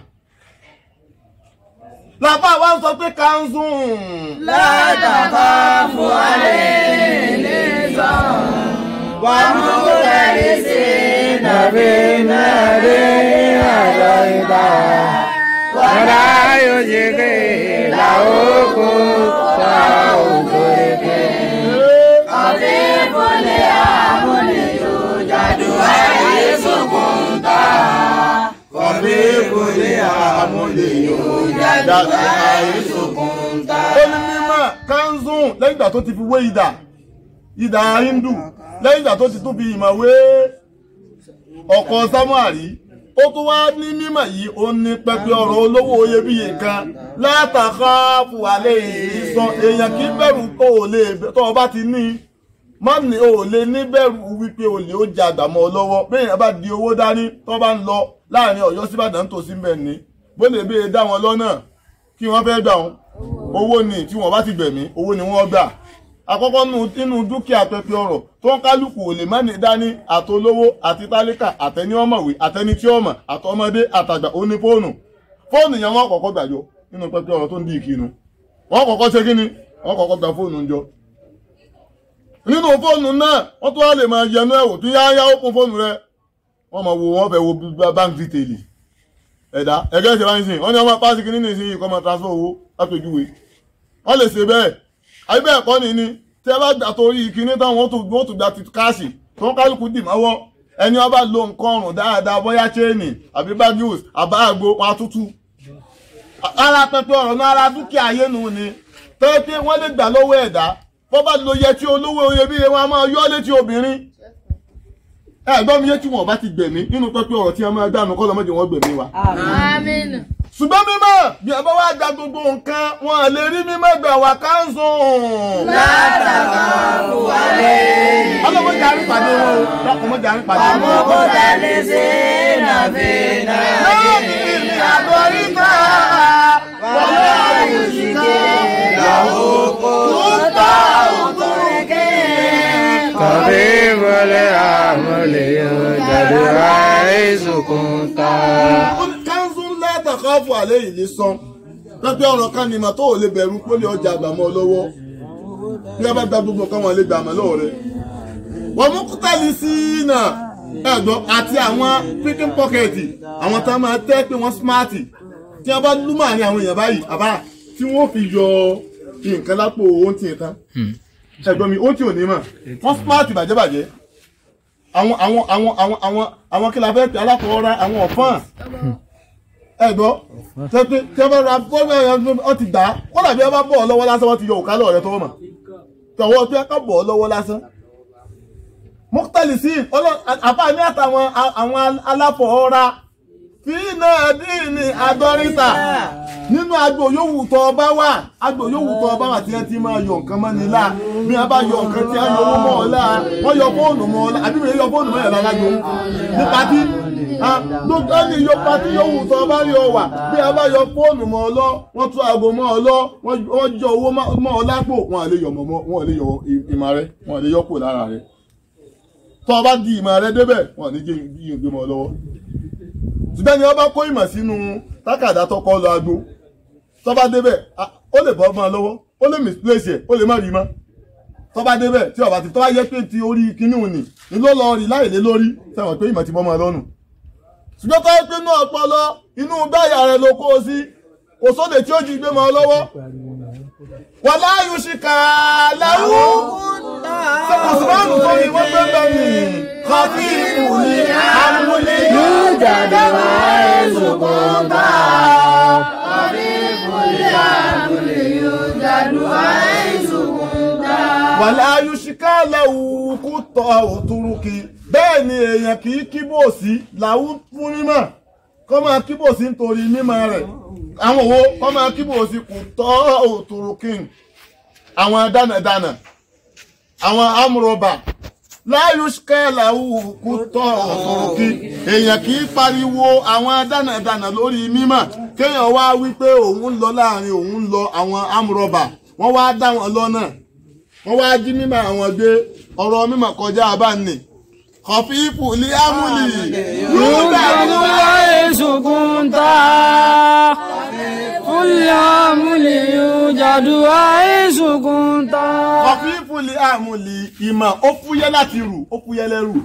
làbá wa ń sọ pé kanzun. Látàkọ́ fún alẹ́ ní sàn. Wà mú kúrẹ́rì sí nàbí nàbí àjọ ìgbà wàrà yóò ṣe ké làókò tá òkò èké. ọ̀fẹ́ fúnlẹ̀ àmúlẹ̀ yóò jàdù ayé sókun ta. Kọ̀bí kúlé àmúlé yóò jáde ayé sókun ta. Ó ní mímọ̀ kanzun lẹ́yìn ìgbà tó ti fi wé idà idà hindu lẹ́yìn ìgbà tó ti tún fi ìmọ̀ wé ọkọ̀ samuari ó tún wá ní mímọ̀ yìí ó ní pẹpẹ ọ̀rọ̀ olówó iyebíye kan látàkà fùwálé ìsọ èèyàn kì í bẹ̀rù tó o lè tó o bá ti ní má ní o lè ní bẹ̀rù wípé o lè ó jẹ àgbàmọ́ ọ lọ́wọ́ bẹ́ẹ̀ yẹn bá di owó dání tó bá ń lọ láàrin Ọ̀yọ́ síbàdàn tó sí mbẹ̀ ní bó lè bẹ́ẹ̀ dá wọn lọ́nà kí wọ́n fẹ́ gbà wọn owó ni tí wọ́n bá ti gbẹ̀mí owó ni wọ́n gbà àkọ́kọ́ nínú dúkìá pẹpẹ ọ̀rọ̀ tó ń kálukú ò lè má ní dání àtolówó àti tálíkà àtẹni ọmọwé àtẹni tí ọmọ àtọmọdé àtàgbà ó ní fóònù fóònù yẹn wọ́n kọ́kọ́ gbàjọ nínú pẹpẹ ọ̀rọ̀ tó ń di ìkínu wọ́n kọ́kọ́ ṣe kíni wọ́n kọ́kọ́ gba fóònù jọ nínú fóònù náà wọ́n tó wá lè máa yẹnu ẹ̀wò tó yáyá ó kún fóònù rẹ wọ́n máa wo wọ́n fẹ́ wo bank detail ẹ̀dá ẹ̀gẹ́ ṣe bá ń sìn wọ́n ní ọmọ pàṣẹ kìíní nìsín yìí kọ́ máa transfer owó lápèjúwe wọ́n lè ṣe bẹ́ẹ̀ àbí bẹ́ẹ̀ kọ́ ni ni tí ẹ bá gbà torí ìkíní táwọn wọ́n tún gba ti káàṣì tó ń kálukú dì mọ́wọ́ ẹni ọba lo nǹkan ọrùn dáadáa bóyá chain àbí bagius àbá àgbo wọn atútù ara pẹpẹ ọ̀rọ̀ náà ara dúkìá ayé nu ni tẹ́tẹ́ wọ́n lè gbà lọ́wọ́ ẹ̀dá bọ́ bá lo yẹ tí olówó iyebíye wọn a máa yọ́ létí obìnrin ẹ̀gbọ́n mi yé tí wọn bá ti gbẹ̀mí nínú pẹpẹ ọ̀rọ̀ tí a máa dànù kọ́ lọ́mọdé wọn gbẹ̀mí wa. Àmín. ṣùgbọ́n mímọ́ bí a bá wá gba gbogbo nǹkan wọn lè rí mímọ́ gbà wá káńsùn. Látàkọ́ fún alẹ́. ọlọ́mọdé àrí pàdé wọn o lọ́kùnmọ́dé àrí pàdé wọn. Àmúkú tẹ̀lé sí nàbí nàbí. lọ́ọ̀nì ìrìn àgọ́ ìgbà wọ́n lé àyùsíkẹ́ làwọn kò tó òtún kọ̀bí wọlé àmúlé yóò jáde àìsùnkún ta. kánsún látàkọ́ fún àlẹ́ yìí lè san pẹ́pẹ́ ọ̀rọ̀ kan ní ìmọ̀ tó ò lè bẹ̀rù pé lè ọjà àgbàmọ́ lọ́wọ́ bí wọ́n bá gba gbogbo nǹkan wọn lè gbà mọ́ lọ́wọ́ rẹ̀ wọ́n mú kútàlì sí iná ẹ̀gbọ́n àti àwọn picking pocket àwọn tá a máa tẹ́ pé wọ́n smart tí wọ́n bá lúmọ̀ ní àwọn èèyàn báyìí àbá tí wọ́n fi yọ nǹkan lápò ohun tí ì tán ẹ̀gbọ́n mi ó tí ò ní mọ̀ wọ́n smart bàjẹ́bàjẹ́ àwọn àwọn àwọn àwọn àwọn àwọn kí la fẹ́ pè alákọ̀ọ́ra àwọn ọ̀fọ́n ẹ̀gbọ́ tẹ́tẹ́ tẹ́ bá ra fọ́nmọ́ ẹ̀ ọ ti gbà á kọ́lá bí wọ́n bá bọ̀ ọ́ lọ́wọ́ lásán wọ́n ti yọ òkálọ̀ rẹ tọwọ́ mọ̀ tọwọ́ bí wọ́n ká bọ̀ ọ́ lọ́wọ́ lásán mọ́tàlì sí àfáà ní àtàwọn àwọn aláfọ̀ọ́ra fi náà dín ní àdọ́rítà nínú agbo yòówù tó ọba wà agbo yòówù tó ọba wà tí wọ́n ti máa yọ nǹkan mọ́ ni láà bí wọ́n bá yọ nǹkan tí wọ́n yọ owó mọ́ ọ láà wọ́n yọ fóònù mọ́ ọ láà àbí wọ́n yọ fóònù mọ́ ẹ̀ lálágbó ní pati gbogbo ẹni yọ pati yòówù tó ọba rí ọ wà bí wọ́n bá yọ fóònù mọ́ ọ lọ wọ́n tún aago mọ́ ọ lọ wọ́n yọ owó mọ́ ọ lápò wọn à lè yọ mọ́ wọn à lè yọ ìmọ̀ rẹ wọn à lè yọ kò lára rẹ tọ́ ọba di ìmọ̀ rẹ débẹ̀ wọn à ní jẹ́ ìgbé mọ́ ọ lọ́wọ́ ṣùgbọ́n ni wọ́n bá kó ìmọ̀ sínú tákàdá tọkọ lọ agbo tó bá débẹ̀ ó lè bọ́ ọmọ lọ́wọ́ ó lè misplace ẹ̀ ó lè má rí mọ́ tó bá débẹ̀ tí ọba ti tó bá yẹ pé ti orí kinní òní ni ló lọ rí láìlé lórí sẹ́wọ̀n pé ìmọ̀ ti bọ́ ọmọ lọ́nu ṣùgbọ́n tó yẹ pé inú ọpọlọ inú gbáyà rẹ ló kó o sí kò sóde tí ó jí gbé mọ́ ọ lọ́wọ́ wà láàyò ṣìkà láwù sọ́kùsùmánù tó ní wọ́n gbé bẹ́ẹ̀ ni kọfí ìwúni àmúlé yóò jáde wá ẹ̀sùn kan bá wàlá ayúṣíká lẹ́wù kú tọ òtúrúkì bẹ́ẹ̀ ni èèyàn kì í kíbòsí làwù fún mímọ̀ kọ́ máa kíbòsí nítorí mímọ̀ rẹ̀ àwọn òwò kọ́ máa kíbòsí kù tọ́ òtúrúkì àwọn dánàdánà àwọn amúrọ̀bà láyúṣíká lẹ́wù kú tọ́ òtúrúkì èèyàn kì í pariwo àwọn dánàdánà lórí mímọ̀ kéèyàn wá wípé òun ń lọ láàrin òun ń lọ àwọn amúrọ̀bà wọ́n wá dá wọn lọ́nà wọ́n wá jí mímọ̀ àwọn gbé ọ̀rọ̀ mímọ̀ kọjá abáni kọfíìpù ní ámúlì yóò jáde wá ẹ̀sùn kan tá fúnlẹ̀ àmúlẹ̀ yóò jáde wá ẹ̀sùn kan tá. kọfíìpù ní ámúlì ìmọ̀ ó fúyẹ́ láti rù ó fúyẹ́ lẹ́rù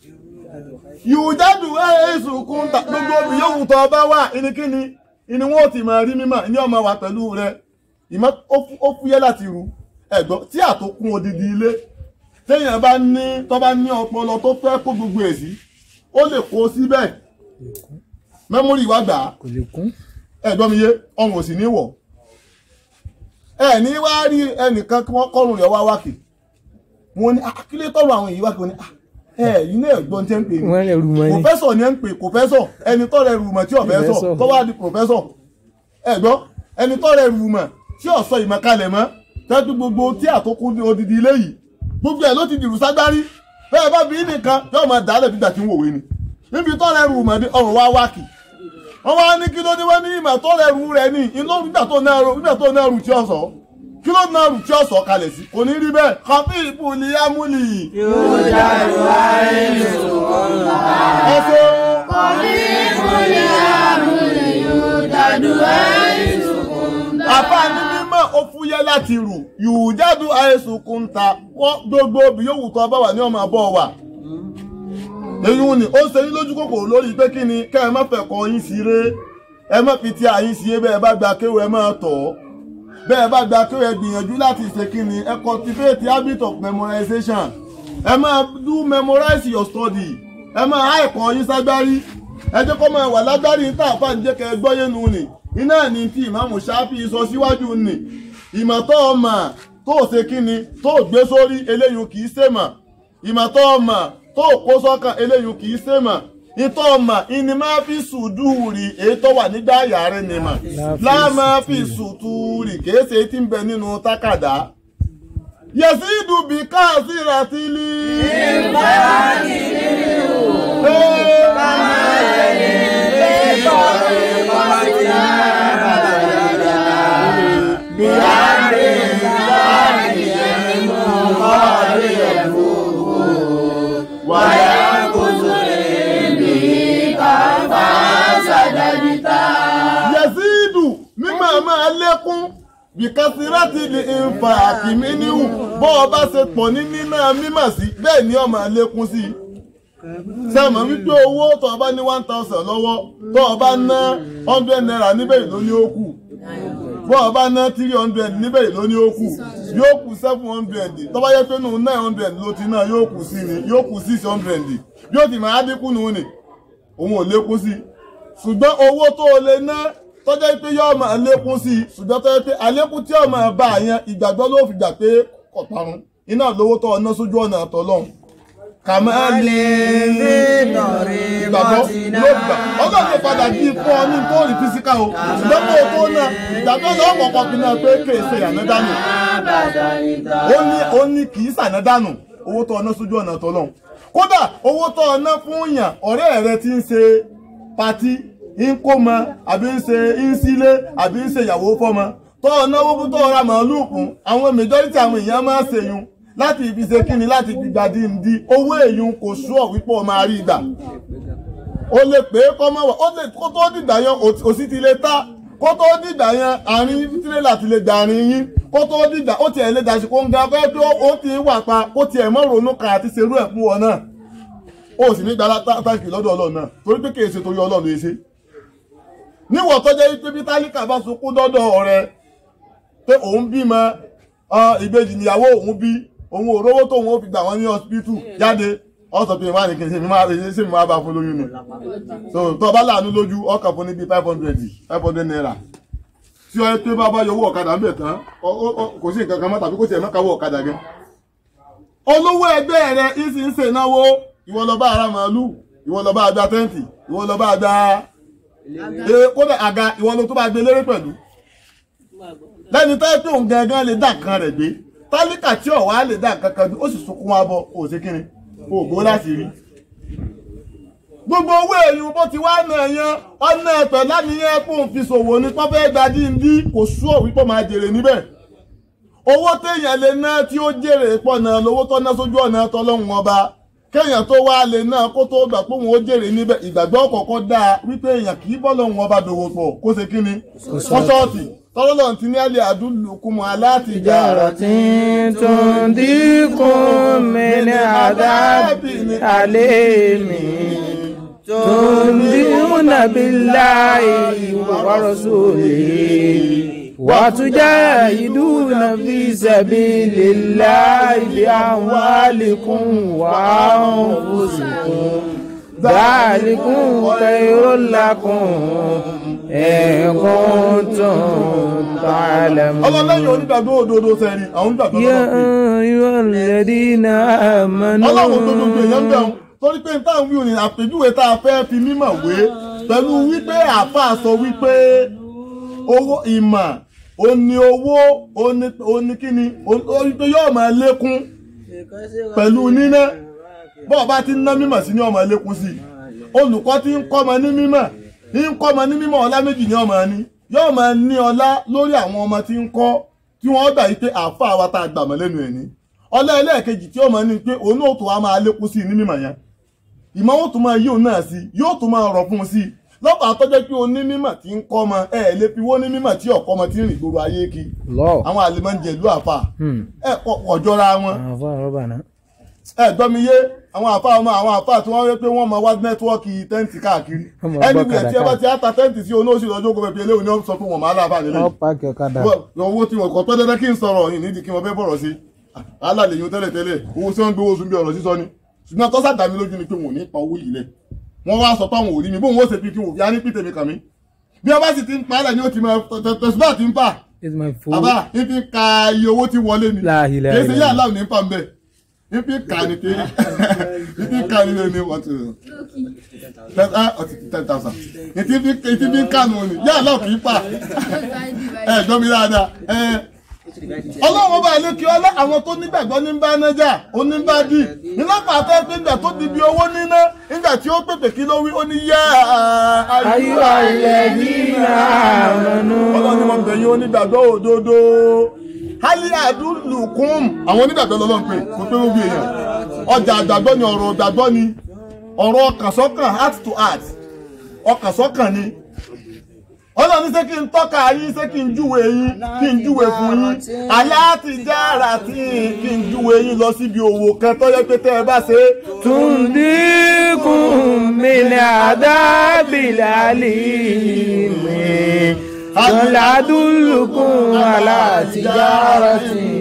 yùjádù èsù kún ta gbogbo obì yóò wù tọ́ ọba wà ìníkíni ìní wọn ò ti máa rí mímọ̀ ní ọmọ wa pẹ̀lú rẹ ìmọ̀ ó fúyẹ́ láti rù ẹ̀gbọ́n tí àtòkùn odidi ilé téèyàn bá ní tó bá ní ọpọlọ tó fẹ́ kó gbogbo ẹ̀ sí ó lè kó síbẹ̀ mẹ́mórì wá gbà á kò lè kún. ẹ̀gbọ́n mi yé ọrùn ò sì ní wọ̀ ẹ ní wá rí ẹnìkan kí wọ́n kọ́rùn rẹ̀ wá wákì wọn ní akílé tọrọ àwọn èyí wákì wọn ní ẹ yìí náà ẹ̀gbọ́n tẹ́ ń pè wọ́n lè rú mọ́ ni. pòfẹ́sọ̀ ni ẹ ń pè pòfẹ́sọ̀ ẹni tó rẹ̀ rùmọ̀ tí ọ̀fẹ́sọ̀ Pòfẹ́sọ̀. tó wá di pòfẹ́sọ̀ ẹ̀gbọ́n ẹni tó rẹ̀ rùmọ̀ tí ọ̀sọ̀ ìmọ̀ kalẹ̀ mọ́ tẹ́tù gbogbo tí àtòkù ní odidi ilé yìí gbogbo ẹ̀ ló ti dìrù ságbárí bẹ́ẹ̀ bá bí nìkan yóò máa dàálẹ̀ bí gbàtí ń wòwe ni níbi tó rẹ̀ rùmọ̀ ní ọrùn wá wákì wọ́n wá ní kí ló dé wọ́n ní ìmọ̀ tó rẹ̀ rù rẹ̀ ní inú nígbà tó náà rù nígbà tó náà rù tí ọ̀sọ̀ kí ló náà rù tí ọ̀sọ̀ kalẹ̀ sí kò ní rí bẹ́ẹ̀ kọfí ìbùlí amúlì yóò jáde wá ẹ̀sùn kan bá. ẹ̀fọ́ Ìmúlẹ̀ àmúlẹ̀ yóò jáde wá ẹ̀sùn kan bá. àfáàní mímọ́ ó fúyẹ́ láti rù yùjádù àìsùn kúńtà wọ́n gbogbo obì yóò wù tó bá wà ní ọmọ àbọ̀ wà. èyí ni ó ṣe yín lójú kòkòrò lórí pé kí ni kẹ́ ẹ má fẹ́ kọ́ yín sí ré ẹ má fi ti àyín sí bẹ́ẹ̀ bá gba kéwù ẹ máa tọ̀ ọ́ bẹ́ẹ̀ bá gba kéwù ẹ gbìyànjú láti ṣe kí ni ẹ cultivate the habit of memorization ẹ máa do memorize your study ẹ máa há ẹ̀kọ́ yín ságbárí ẹ jẹ́ kó máa wà lágbárí ní tààfà ń jẹ́ kẹ́ ẹ gbọ́yé nu ni iná ní tí ìmáàmù ṣáfì sọ síwájú ni ìmọ̀ tó o mà tó o ṣe kí ni tó o gbé sórí eléyìí kì í ṣèmọ̀ ìmọ̀ tó o mà tó o kó sọ́kàn eléyìí kì í ṣèmọ̀ ìtọ́ ọmọ ìní máa fi sùdúùrì èyí tó wà nígbà àyà rẹ̀ ni mà láà máa fi sùtúùrì kìí ṣe tí ń bẹ nínú tákàdá yẹsí ìdùbí káàsì ràtìlì. yẹsídù mímọ̀ máa lékún bìkásírátì lè ń fa àkìmí níhù bọ́ ọ bá ṣe pọ̀ ní nínà mímọ̀ sí bẹ́ẹ̀ ni ó máa lékún sí i sẹ́mọ̀ wípé owó tó o bá ní one thousand lọ́wọ́ tó o bá ná hundred naira níbẹ̀ yìí ló ní ó kù bọ́ ọ bá ná three hundred níbẹ̀ yìí ló ní ó kù yóò kù seven hundred tó bá yẹ pé nù nine hundred ló ti náà yóò kù sí ni yóò kù six hundred yóò ti máa dínkù nù ni òun ò lékún sí i ṣùgbọ́n owó tó o lè ná tọ́jọ́ pé yóò máa lékún sí i ṣùgbọ́n tọ́jọ́ pé àlékún tí yóò máa bá a yẹn ìgbàgbọ́ ló fi gbà pé kò parun iná lówó tó ọ̀nà sójú ọ̀nà àtọ̀lọ́hún kàmáàlì ìgbàgbọ́ ló gbà ọlọ́run lè padà bí fún ọ ní tó rí físíkà o ṣùgbọ́n kó o tó náà ìgbàgbọ́ náà kọ̀ọ̀kan fi náà pé kéèsè ànádánù ó ní ó ní kì í sànádánù owó tó ọ̀nà sójú ọ̀nà tọ́lọ́hún kódà owó tó ọ̀nà fún yàn ọ̀rẹ́ rẹ ti ń ṣe patí ń kó mọ àbí ń ṣe ń sílé àbí ń ṣe ìyàwó fọ́mọ tó ọ̀nà owó tó ọ̀rà màálù fún àwọn majority àwọn èèyàn máa ń ṣèyún láti ibi ṣe kíni láti fi gbàdí ndí owó èyún kò sùọ́ wípé ọ máa rí ìgbà o lè pè é kọ́ mọ́ wà ó lè kó tó dìgbà yẹn òsì ti lè ta kó tó dìgbà yẹn àárín tírélà ti lè gbà àárín yín kó tó dìgbà ó tiẹ̀ lè dàsí kó ń ga pé tó ó ti wà pa kó tiẹ̀ mọ́ ronú kan àti ṣerú ẹ̀ fún ọ náà ó sì ní gbàlá táǹkì lọ́dọ̀ ọlọ́run náà torí pé kìí ṣe torí ọlọ́run lè ṣe níwọ̀ tó jẹ́ pé bí tálíkà bá sunkún dọ́dọ̀ ọ̀rẹ́ pé òun bímọ ìbejì níyàwó òun bí òun ò rówó tóun ó fi gbà wọ́n ní hospital jáde ọ̀sọ̀ pé wà ní kí n ṣe mi máa ṣe mi máa bá fún lóyún ni so tó o bá láàánú lójú ọkàn fún ní bíi five hundred five hundred naira tí ọ pé bá bá yọ owó ọ̀kadà ń bẹ̀ tán kò sí nǹkan kan mọ́ tàbí kò tiẹ̀ mọ́ka owó ọ̀kadà gan. olówó ẹgbẹ́ rẹ ìsì ń ṣe náwó ìwọ lọ bá ara màálù ìwọ lọ bá agba tẹ́ǹtì ìwọ lọ bá agba kódà àga ìwọ lọ tó bá gbé lérè pẹ̀lú lẹ́ni tẹ́ pé òun gangan lè dá nǹkan rẹ̀ gbé tálíkà tí ọ̀wá lè dá nǹkan kan gbé ó sì sunkún wá bọ̀ òsèkínni ògbó láti rí gbogbo owó èyí bó ti wá náà yan ọ̀nà ẹ̀pẹ̀ láníyàn kó n fi ṣòwò ní pọ́fẹ́ gbajú ndí kò sú òwí pọ̀ máa jèrè níbẹ̀ owó téèyàn lè ná tí ó jèrè pọ̀ náà lówó tó ná sójú ọ̀nà tọ́lọ́hún ọba kéèyàn tó wá lè ná kó tó gbà pé òun ó jèrè níbẹ̀ ìgbàgbọ́ kọ̀ọ̀kan dáa wípé èèyàn kì í bọ́ lọ́hún ọba dòwò pọ̀ kó ṣe kí ni kọ́ṣọ́ọ̀tì tọ́lọ́lọ́ ti ní alẹ́ àdúlùkùmọ̀ aláàtìjà tí tó ń dínkù mi ní àdábì alẹ́ mi tó ń dínkù nàbí láì wàrọ̀sọ̀lẹ̀ وتجاهدون في سبيل الله بأموالكم وأنفسكم ذلكم خير لكم إن كنتم تعلمون ọlọ́lẹ́yìn onígbàgbọ́ òdodo sẹ́ni àwọn onígbàgbọ́ يا lọ́pẹ́ أيها الذين آمنوا ọlọ́run tó gbogbo èèyàn bẹ̀rù torí pé táwọn wíwò ní àpèjúwe tá a fẹ́ fi mímọ̀ wé pẹ̀lú wípé àáfàá sọ wípé owó ìmọ̀ òní owó òní kíni orí pé yóò máa lékún pẹ̀lú níná bọ́ọ̀ bá ti ń ná mímọ̀ sí ní ọmọ lékún sí olùkọ́ tí ń kọ́mọ ní mímọ̀ ń kọ́mọ ní mímọ̀ ọlá méjì ní ọmọ ní yóò máa ní ọlá lórí àwọn ọmọ tí ń kọ́ tí wọ́n gbà yí pé àáfàá wa tá a gbàmọ́ lẹ́nu ẹ̀ ní ọlá ẹlẹ́ẹ̀kejì tí ó máa ní pé òun náà tó wá máa lékún sí ní mímọ̀ yẹn ìmọ̀ ó tún máa yí òun náà sí yóò tún máa rọ̀ fún un sí lọ́pàá àtọ́jọ́ pé oní mímọ̀ tí ń kọ́ ọmọ ẹ̀ lè fi wó ní mímọ̀ tí ọ̀kọ́ ọmọ tí ń rìn gbòòrò ayé kí lọ àwọn àlèmọ́ ń jẹ ìlú àfà ẹ̀ ọ̀jọ́ra wọn àwọn afọ àrọ́bà náà ẹ gbọ́ mi yé àwọn àfa ọmọ àwọn àfa tí wọ́n rí pé wọ́n mọ wá nẹ́tíwọ́ọ̀kì tẹ́ǹtì káàkiri Wọ́n mọ ẹni gbọ́ wíyẹn tí ẹ bá ti á ta tẹ́ǹtì sí onóòsì lọ́jọ́ kó pẹ̀pẹ̀ eléwòn ni wọ́n sọ pé wọ́n máa láàbà nílẹ̀ wọ́n pààkì ọ̀kadà owó tí wọ́n kọ́ pẹ́ dandan kí n sọ̀rọ̀ yìí nídìí kí wọ́n fẹ́ bọ̀rọ̀ sí alálẹ̀ yìí tẹ́lẹ̀ tẹ́lẹ̀ owó tí wọ́n gbé owó sùn bí ọ̀rọ̀ sísọ ni ṣùgbọ́n tọ́sà dá mi lójú ni pé wọ́n ò ní pa owó yìí lẹ̀ wọ́n wá sọ páwọn ò rí mi bóun ó ṣe fi kí wọ́n fi á ní pìtẹ́ mi kàn mí bí wọ́n bá sì ti ń pa á lẹ̀ ni ó ti máa tẹ̀síbà ti ń fà it's my phone àbá ifi ka iye owó tí wọlé ni La ilaha kìí ṣe yá illallah. aláwọ̀ ní pa ń bẹ̀ ifi ka ni pé ifi ka ni ní wọ́n ti ten thousand ìtì fi ń kànú ni yá aláwọ̀ kìí pa ẹ gbọ́ mi dáadáa ẹ ọlọ́run ọba àlékí ọlá àwọn tó nígbàgbọ́ ní bá nájà oníbàdì nílọ́pàá fẹ́ pé ìgbà tó di bí owó níná nígbà tí ó pèpè kí ló wí ó ní yá ayúwa ilẹ̀ yìí àmọ́nú ọlọ́run ni mo bẹ̀ yín onígbàgbọ́ òdodo hali adúlùkún àwọn onígbàgbọ́ lọ́lọ́run pé kò pé gbogbo èèyàn ọjà àgbàgbọ́ ni ọ̀rọ̀ àgbàgbọ́ ni ọ̀rọ̀ ọkàn sọ́kàn heart to heart ọkàn sọ́kàn ni ọlọ́run ṣé kí n tọ́ka yín ṣé kí n júwe yín kí n júwe fún yín aláàtìjára tí kí n júwe yín lọ síbi òwò kan tó yẹ pé tẹ́ ẹ bá ṣe é تنذيكم من عذاب الأليم قل أدلكم على تجارة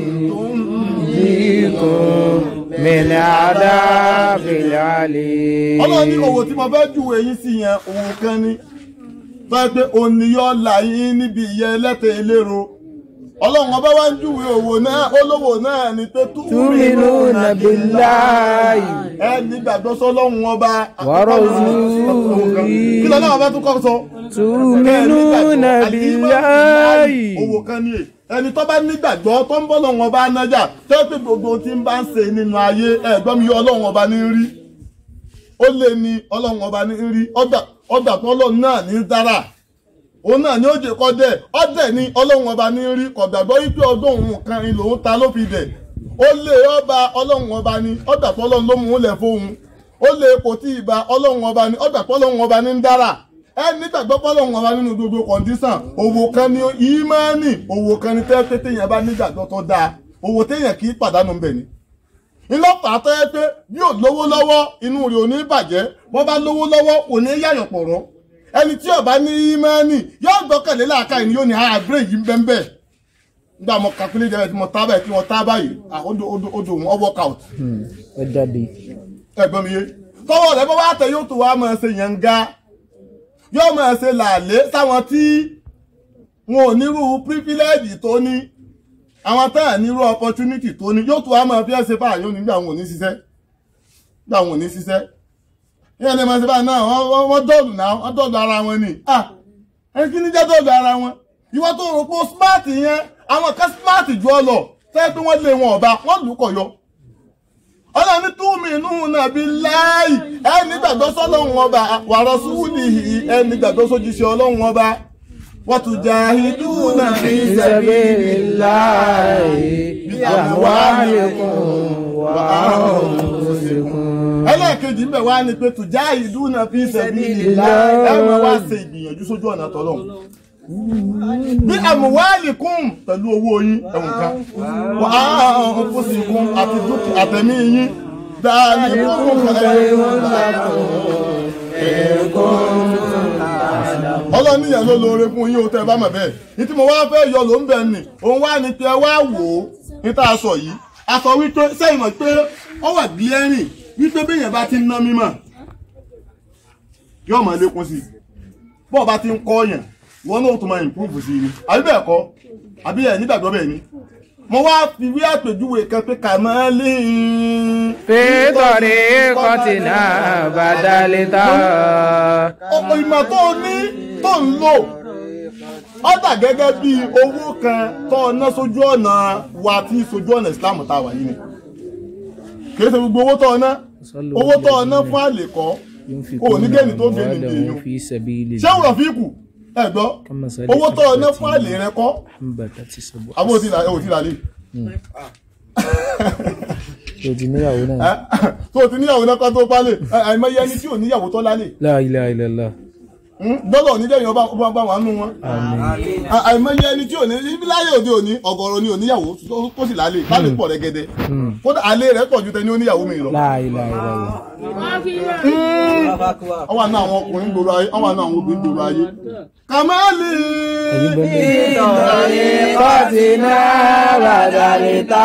تنذيكم من عذاب الأليم ọlọ́run ní owó tí mo fẹ́ júwe yín sí yẹn òun kan ní tó yẹ pé òní yọ là yín níbi ìyẹ́ ẹlẹ́tẹ̀ eléro ọlọ́run ọba wá ń júwe òwò náà olówó náà ni pé Tu'minuna billahi ẹ nígbàgbọ́ sọ́lọ́run ọba wa rasulihi kí lọ́nà ọba tún kọ́ sọ. Tu'minuna billahi owó kan ní è ẹni tó bá nígbàgbọ́ tó ń bọ́ lọ́wọ́ ọba nájà tó pé gbogbo tí ń bá ń ṣe nínú ayé ẹ̀gbọ́n mi ọlọ́run ọba ní rí ó lé ní ọlọ́run ọba ní rí ọgbà tó ọlọ́run náà ní dára òun náà ní ó jẹ kọ́dẹ̀ ọdẹ ní ọlọ́run ọba ní rí kọ̀gbàgbọ́ wípé ọdún òun kan ni lòun ta ló fi dẹ̀ ó lé ọba ọlọ́run ọba ní ọgbà tó ọlọ́run ló mú un lẹ̀ fóun ó lé kò tí ì ba ọlọ́run ọba ní ọgbà tó ọlọ́run ọba ní ń dára ẹ nígbàgbọ́ pọ́lọ́run ọba nínú gbogbo kọ̀ǹdísàn òwò kan ní ìmánì òwò kan ní tẹ́tẹ́ téèyàn bá nígbàgbọ́ tó dáa òwò téèyàn kì í pàdánù ńbẹ̀ ni. ńlọ́pàá tó yẹ pé bí ò lówó lọ́wọ́ inú rẹ̀ ò ní bàjẹ́ wọ́n bá lówó lọ́wọ́ kò ní yàyàn pọ̀rọ̀ ẹni tí ó bá ní ìmánì yóò gbọ́kànlé láàká ìní yóò ní àgbẹ̀ yìí ń bẹ́ẹ̀ bẹ́ẹ̀ nígbà mo kàkúlé jẹ́ tí mo tá báyìí tí mo tá báyìí odò odò odò wọn workout ẹ jáde ẹ̀gbọ́n mi yé tọwọ́ rẹ̀ bọ́ wá tẹ yóò tó wá máa ṣe yànga yóò máa ṣe làálé sáwọn tí wọn ò nírú pírífílẹ́ẹ̀jì tó ní àwọn tá à nírú opportunity tó ní yóò tó wá máa fi ẹsẹ̀ fáà yóò nígbà wọn ò ní ṣiṣẹ́ nígbà wọn ò ní ṣiṣẹ́ yíyan ní ma ṣe báyìí náà wọ́n dọ́ọ̀lù náà wọ́n dọ́ọ̀lù ara wọn ni ah ẹni kí ní jẹ́ dọ́ọ̀lù ara wọn ìwọ tó rò pé smart yẹn àwọn kan smart jù ọ lọ fẹ́ pé wọ́n lé wọn ọba wọ́n lù kọ̀ yọ ọlọ́ni túmí inú nàbí láàyè ẹ nígbàgbọ́ sọ́lọ́hún ọba wa rasulihi ẹ nígbàgbọ́ sójíṣẹ́ ọlọ́hún ọba wa tujahiduna fi sabilillahi bi amwalikum wa anfusikum. ẹlẹ́ẹ̀kejì ńbẹ̀ wá ni pé tujahiduna fi sabilillahi ẹ máa wá ṣe ìgbìyànjú sójú ọ̀nà tọ́lọ́hún bí àmúwálìkún pẹ̀lú owó yín ẹ̀wọ̀n kan wà á fúnṣìkún àti dúkìá àtẹ̀mí yín dáàlì fún ọlọ́níyàn ló lóore fún yín o tẹ́ bá mọ̀ bẹ́ẹ̀ ní tí mo wá fẹ́ yọ ló ń bẹ̀ nì òun wá ní pé ẹ wá wò ó ní tá a sọ yìí a sọ wípé sẹ́yìn mọ̀ pé ọ wà gílẹ́rìn wípé béèyàn bá ti ń ná mímọ̀ yóò máa lékún sí i bọ́ọ̀ bá ti ń kọ́ yàn wọn náà tún máa improve sí i ni àbí bẹ́ẹ̀ kọ́ àbí ẹ̀ nígbàgbọ́ bẹ́ẹ̀ ni mo wá fi wí àpèjúwe kan pé kà máa lé fi tariqatina badalita. ọ̀pọ̀ ìmọ̀ tó o ní tó ń lò ó dà gẹ́gẹ́ bí owó kan tó o ná sójú ọ̀nà wa tí sójú ọ̀nà Islam tá a wà yìí ni kì í ṣe gbogbo owó tó o ná owó tó o ná fún àlè kọ́ o ò ní gẹ́ni tó gẹ́ni dèèyàn fi sabilillah. ṣé òwúrọ̀ fi kù ẹ gbọ́ owó tó o ná fún àlè rẹ kọ́ àbó ti là ẹ ò ti là lè o ti níyàwó náà. tó o ti níyàwó náà kọ́ tó pálẹ̀ àìmọye ẹni tí ò níyàwó tó lálẹ́ la ilaha illallah. gbọ́dọ̀ ní jẹ́yìn ọba ọba bá wà nù wọn. àìmọye ẹni tí ò ní ibi láyé òde òní ọ̀gọ̀rọ̀ ni òníyàwó tó sì lálẹ́ lálẹ́ pọ̀ rẹ́gẹ́dẹ́ kódà alẹ́ rẹ̀ pọ̀ ju tẹni oníyàwó mi lọ. la ilaha illallah. ọwọ́ àná àwọn ọkùnrin gbòòrò ayé ọwọ́ àná àwọn obìnrin gbòòrò ayé. kàmáàlì. ẹ̀yin bẹ́ẹ̀ ni. tariqatina badalita.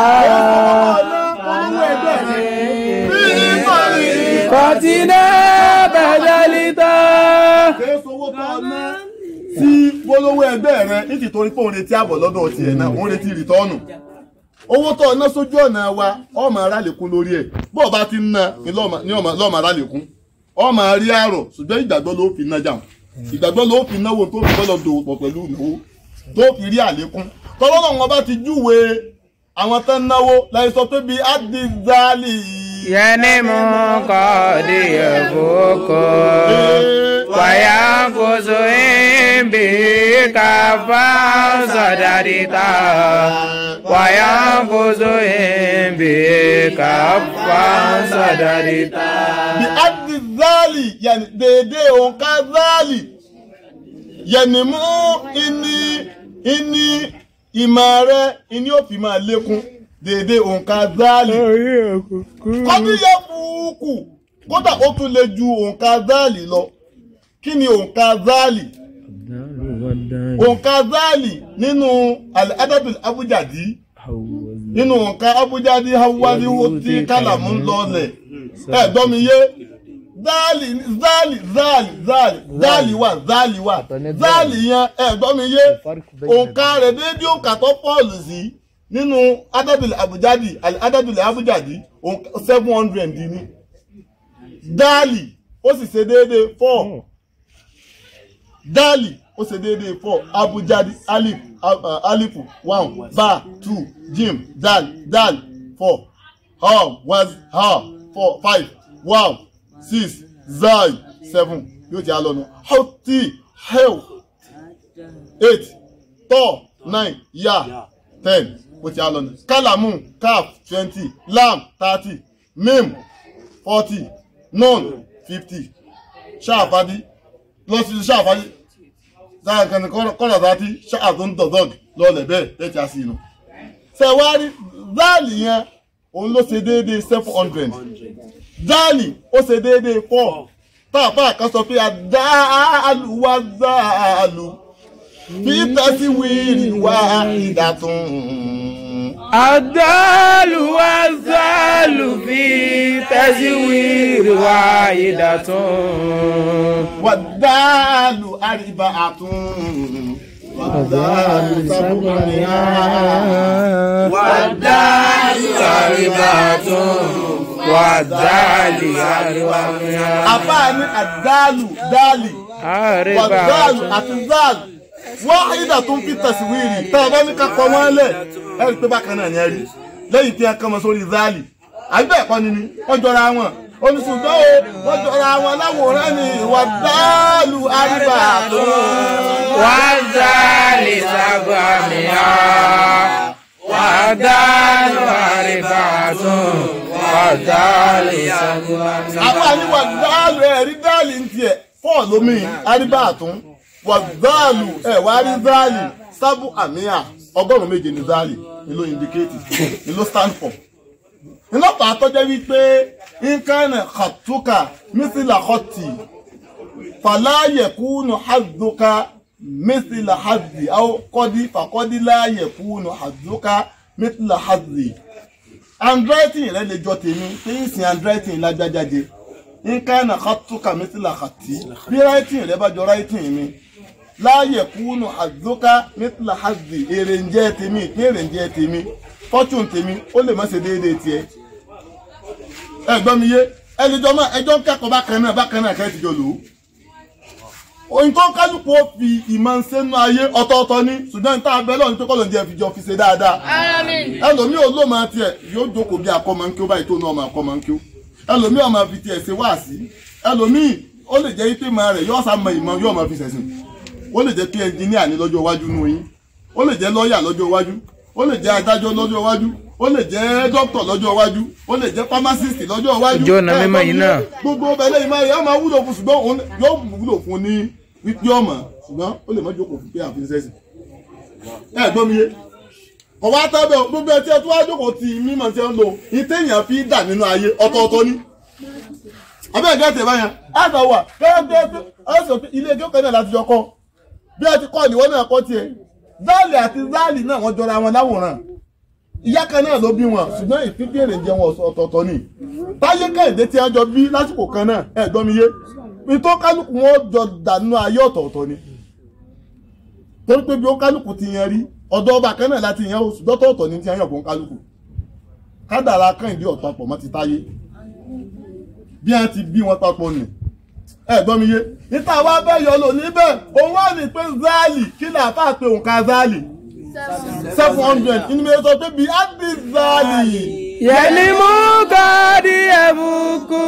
kọtina badalita. kèésì owó tó ọ̀nà tí polówó ẹgbẹ́ rẹ nítì torí pé òun retí àbọ̀ lọ́dọ̀ tiẹ̀ náà òun retí rìtọ́ọ̀nù owó tó ọ̀nà sójú ọ̀nà wa ọmọ ara lèkún lórí ẹ̀ bó o bá ti ń ná ní lọ́mọ ara lèkún ọmọ rí àrọ̀ ṣùgbọ́n ìgbàgbọ́ ló fi ná jàun ìgbàgbọ́ ló fi náwó tó fi bọ́lọ̀ dòwò pọ̀ pẹ̀lú ìnáwó tó fi rí àlékún tọ́lọ́lọ́ wọn bá ti júwe àwọn tán náwó láì sọ pé bíi adizali yẹni mú kọ́ di ẹ̀fọ́kọ́ wàyàkóso ìbí káfá sọ̀dàdìta wàyàkóso ìbí káfá sọ̀dàdìta. bí adizali yẹni dédé òǹkà zali yẹni mú ìní ìní ìmọ̀ rẹ ìní ò fi máa lékún dédé òǹkà zali kọ́díyẹ fúukù kódà ó tún lè ju òǹkà zali lọ kí ni òǹkà zali òǹkà zali nínú al-adabil abujadi nínú òǹkà abujadi hawali tí kálàmù ń lọlẹ̀ ẹ gbọ́ mi yé záàlì záàlì záàlì záàlì záàlì wà záàlì wà Ọ̀tọ̀ ní záàlì yẹn ẹ̀gbọ́n mi yé Ìfarikù bẹ́ẹ̀ ni òǹkà rẹ̀ déédéé òǹkà tó pọ́ọ̀lù sí nínú adádùlẹ̀ àbújáde adádùlẹ̀ àbújáde seven hundred ní dáàlì ó sì ṣe déédéé four dáàlì ó ṣe déédéé four abujadi alif uh, alifu one ba two jim dal dal four ham was ha four five wow six zai seven yóò jẹ́ alọ́nu hoti hell eight tọ́ nine ya ten ó ti alọ́nu kalamu kaf twenty lam thirty mim forty nun fifty ṣáàfadí lọ sí ṣáàfadí sáà kan ní kọ́nà tààtí ṣáà tó ń dọ̀dọ̀g lọ́ọ̀lẹ̀ bẹ́ẹ̀ lẹ́tí àṣì inú. sẹ̀wárí záàlì yẹn òun ló ṣe déédéé seven hundred záàlì ó ṣe déédéé four táàpá kan sọ pé àdáàlù wá záàlù fi tẹ́sí wíìrì wá ìdàtún. Àdálù wá zálù fi tẹ́síwìrì wá ìdàtún. wàdáàlù àríbá àtún. wàdáàlù sábùmọ̀nìyà. Wàdálì àríbàtún. Wàdálì àríwámíà. àbá ní àdáàlù dáàlì. wàdáàlù Àríbàtún. àti záàlù wọ́n ìdà tó ń fi tẹ̀síwìrì tá a bá ní ká kọ́ wọ́n lẹ̀ ẹ rí i pé bákan náà ni ẹ rí lẹ́yìn tí a kàn mọ́ sórí záàlì àbí bẹ́ẹ̀ kọ́ ni ni wọ́n jọra wọn oníṣùgbọ́n o wọ́n jọra wọn láwòrán ni wàdáàlù àríbà tó Wàdálì sábàmíà. Wàdálì àríbàtún. Wàdálì sábàmíà. àbá ní wàdáàlù ẹ̀rí dáàlì ń tiẹ̀ fọ́ọ̀ lómi àríbà tó wàdáàlù ẹ̀ wá rí záàlì sábù àmìyà ọgọ́rùn-ún méje ní záàlì ni ló indicate ni ló stand for ìlọ́pàá tọ́jẹ́ wípé nǹkan kàtúkà mísìlà hoti fàláyẹ̀kúnù hàdùkà mísìlà hàdì àwọn kọ́dí fàkọ́dí láyẹ̀kúnù hàdùkà mísìlà hàdì. handwriting rẹ lè jọ tèmi pé ń sin handwriting lágbájáde nǹkan kàtúkà mísìlà hàtì bí writing rẹ bá jọ writing mi láyẹ̀kúnù hàdùkà mísìlà hàdì èrè ń jẹ́ tèmi ìpín èrè ń jẹ́ tèmi fortune tèmi ó lè má ṣe déédéé tiẹ̀ ẹ̀gbọ́n mi yé ẹnìjọ máa ẹjọ́ ń kẹ́kọ̀ọ́ bákan náà bákan náà kẹ́ ti jọ lò ó. ohun tó ń kálukú ó fi ìmọ̀ ń sẹ́nu ayé ọ̀tọ̀ọ̀tọ̀ ni ṣùgbọ́n níta abẹ́ lọ́run pé kọ́lọ̀ ń jẹ́ fi jọ fi ṣe dáadáa. ẹlòmíì ò ló máa tiẹ̀ yóò jókòó bí akọ́ máa ń kí ó báyìí tó náà máa kọ́ máa ń kí ó. ẹlòmíì ò máa fi tiẹ̀ ṣe wáàsí ẹlòmíì ó lè jẹ́ pé máa rẹ̀ yóò sá mọ ìmọ̀ yóò máa fi ṣẹ̀sìn ó lè jẹ́ pé ẹnjìníà ní lọ́jọ́ iwájú nù yín ó lè jẹ́ lọ́ọ̀yà lọ́jọ́ iwájú ó lè jẹ́ adájọ́ lọ́jọ́ iwájú ó lè jẹ́ dókítà lọ́jọ́ iwájú ó lè jẹ́ pharmacist lọ́jọ́ iwájú. Ojú ọ̀nà mímọ́ yìí náà. gbogbo ọbẹ̀ lẹ́yìn máa yá máa wúlò fún ṣùgbọ́n òun yóò wúlò fún ní wípé ọmọ ṣùgbọ́n ó lè má jókòó fún pé àfihàn sẹ́sì. ẹ gbọ́ mi yé ọ̀wá tábẹ̀ gbogbo ẹ tí ẹ tó wá jókòó ti mímọ̀ tí ẹ ń lò ìtẹ̀yàn fi dà nínú ayé ọ̀tọ̀ọ̀tọ̀ ni. abẹ́ ẹ̀gẹ́ tẹ̀ báyà á sọ wà gẹ́gẹ́ á sọ pé ilé ẹjọ́ kan náà láti jọ kọ́ bí ẹ ti kọ́ ìwọ náà kọ́ tiẹ̀ záàlì àti záàlì náà wọ́n jọra wọn láwòrán ìyá kan náà ló bí wọn ṣùgbọ́n ìfífí èrè jẹ wọn ọ̀tọ̀ọ̀tọ̀ ni táyé kẹ́hìndé tí wọ́n jọ bí lásìkò kan náà ẹ̀ gbọ́ mi yé ìtọ́ kálukú wọn jọ dànù ayé ọ̀tọ̀ọ̀tọ̀ ni torí pé bí ó kálukú ti yan rí ọ̀dọ̀ ọba kan náà láti yan oṣù dọ́tọ̀ọ̀tọ̀ ni ti yan fún kálukú kádàrá kẹ́hìndé ọ̀pápọ̀ mọ́ ti táyé bí wọ́n ti bí wọn papọ̀ nì ẹ̀ gbọ́ mi yé níta wá bẹ́ẹ̀ yọ lò níbẹ̀ òun wà ní pé záàlì kí ni àfáà pé òǹkà záàlì seven hundred inú mi sọ pé bí adi záàlì. Yẹni mú káàdì ẹ̀bùkù.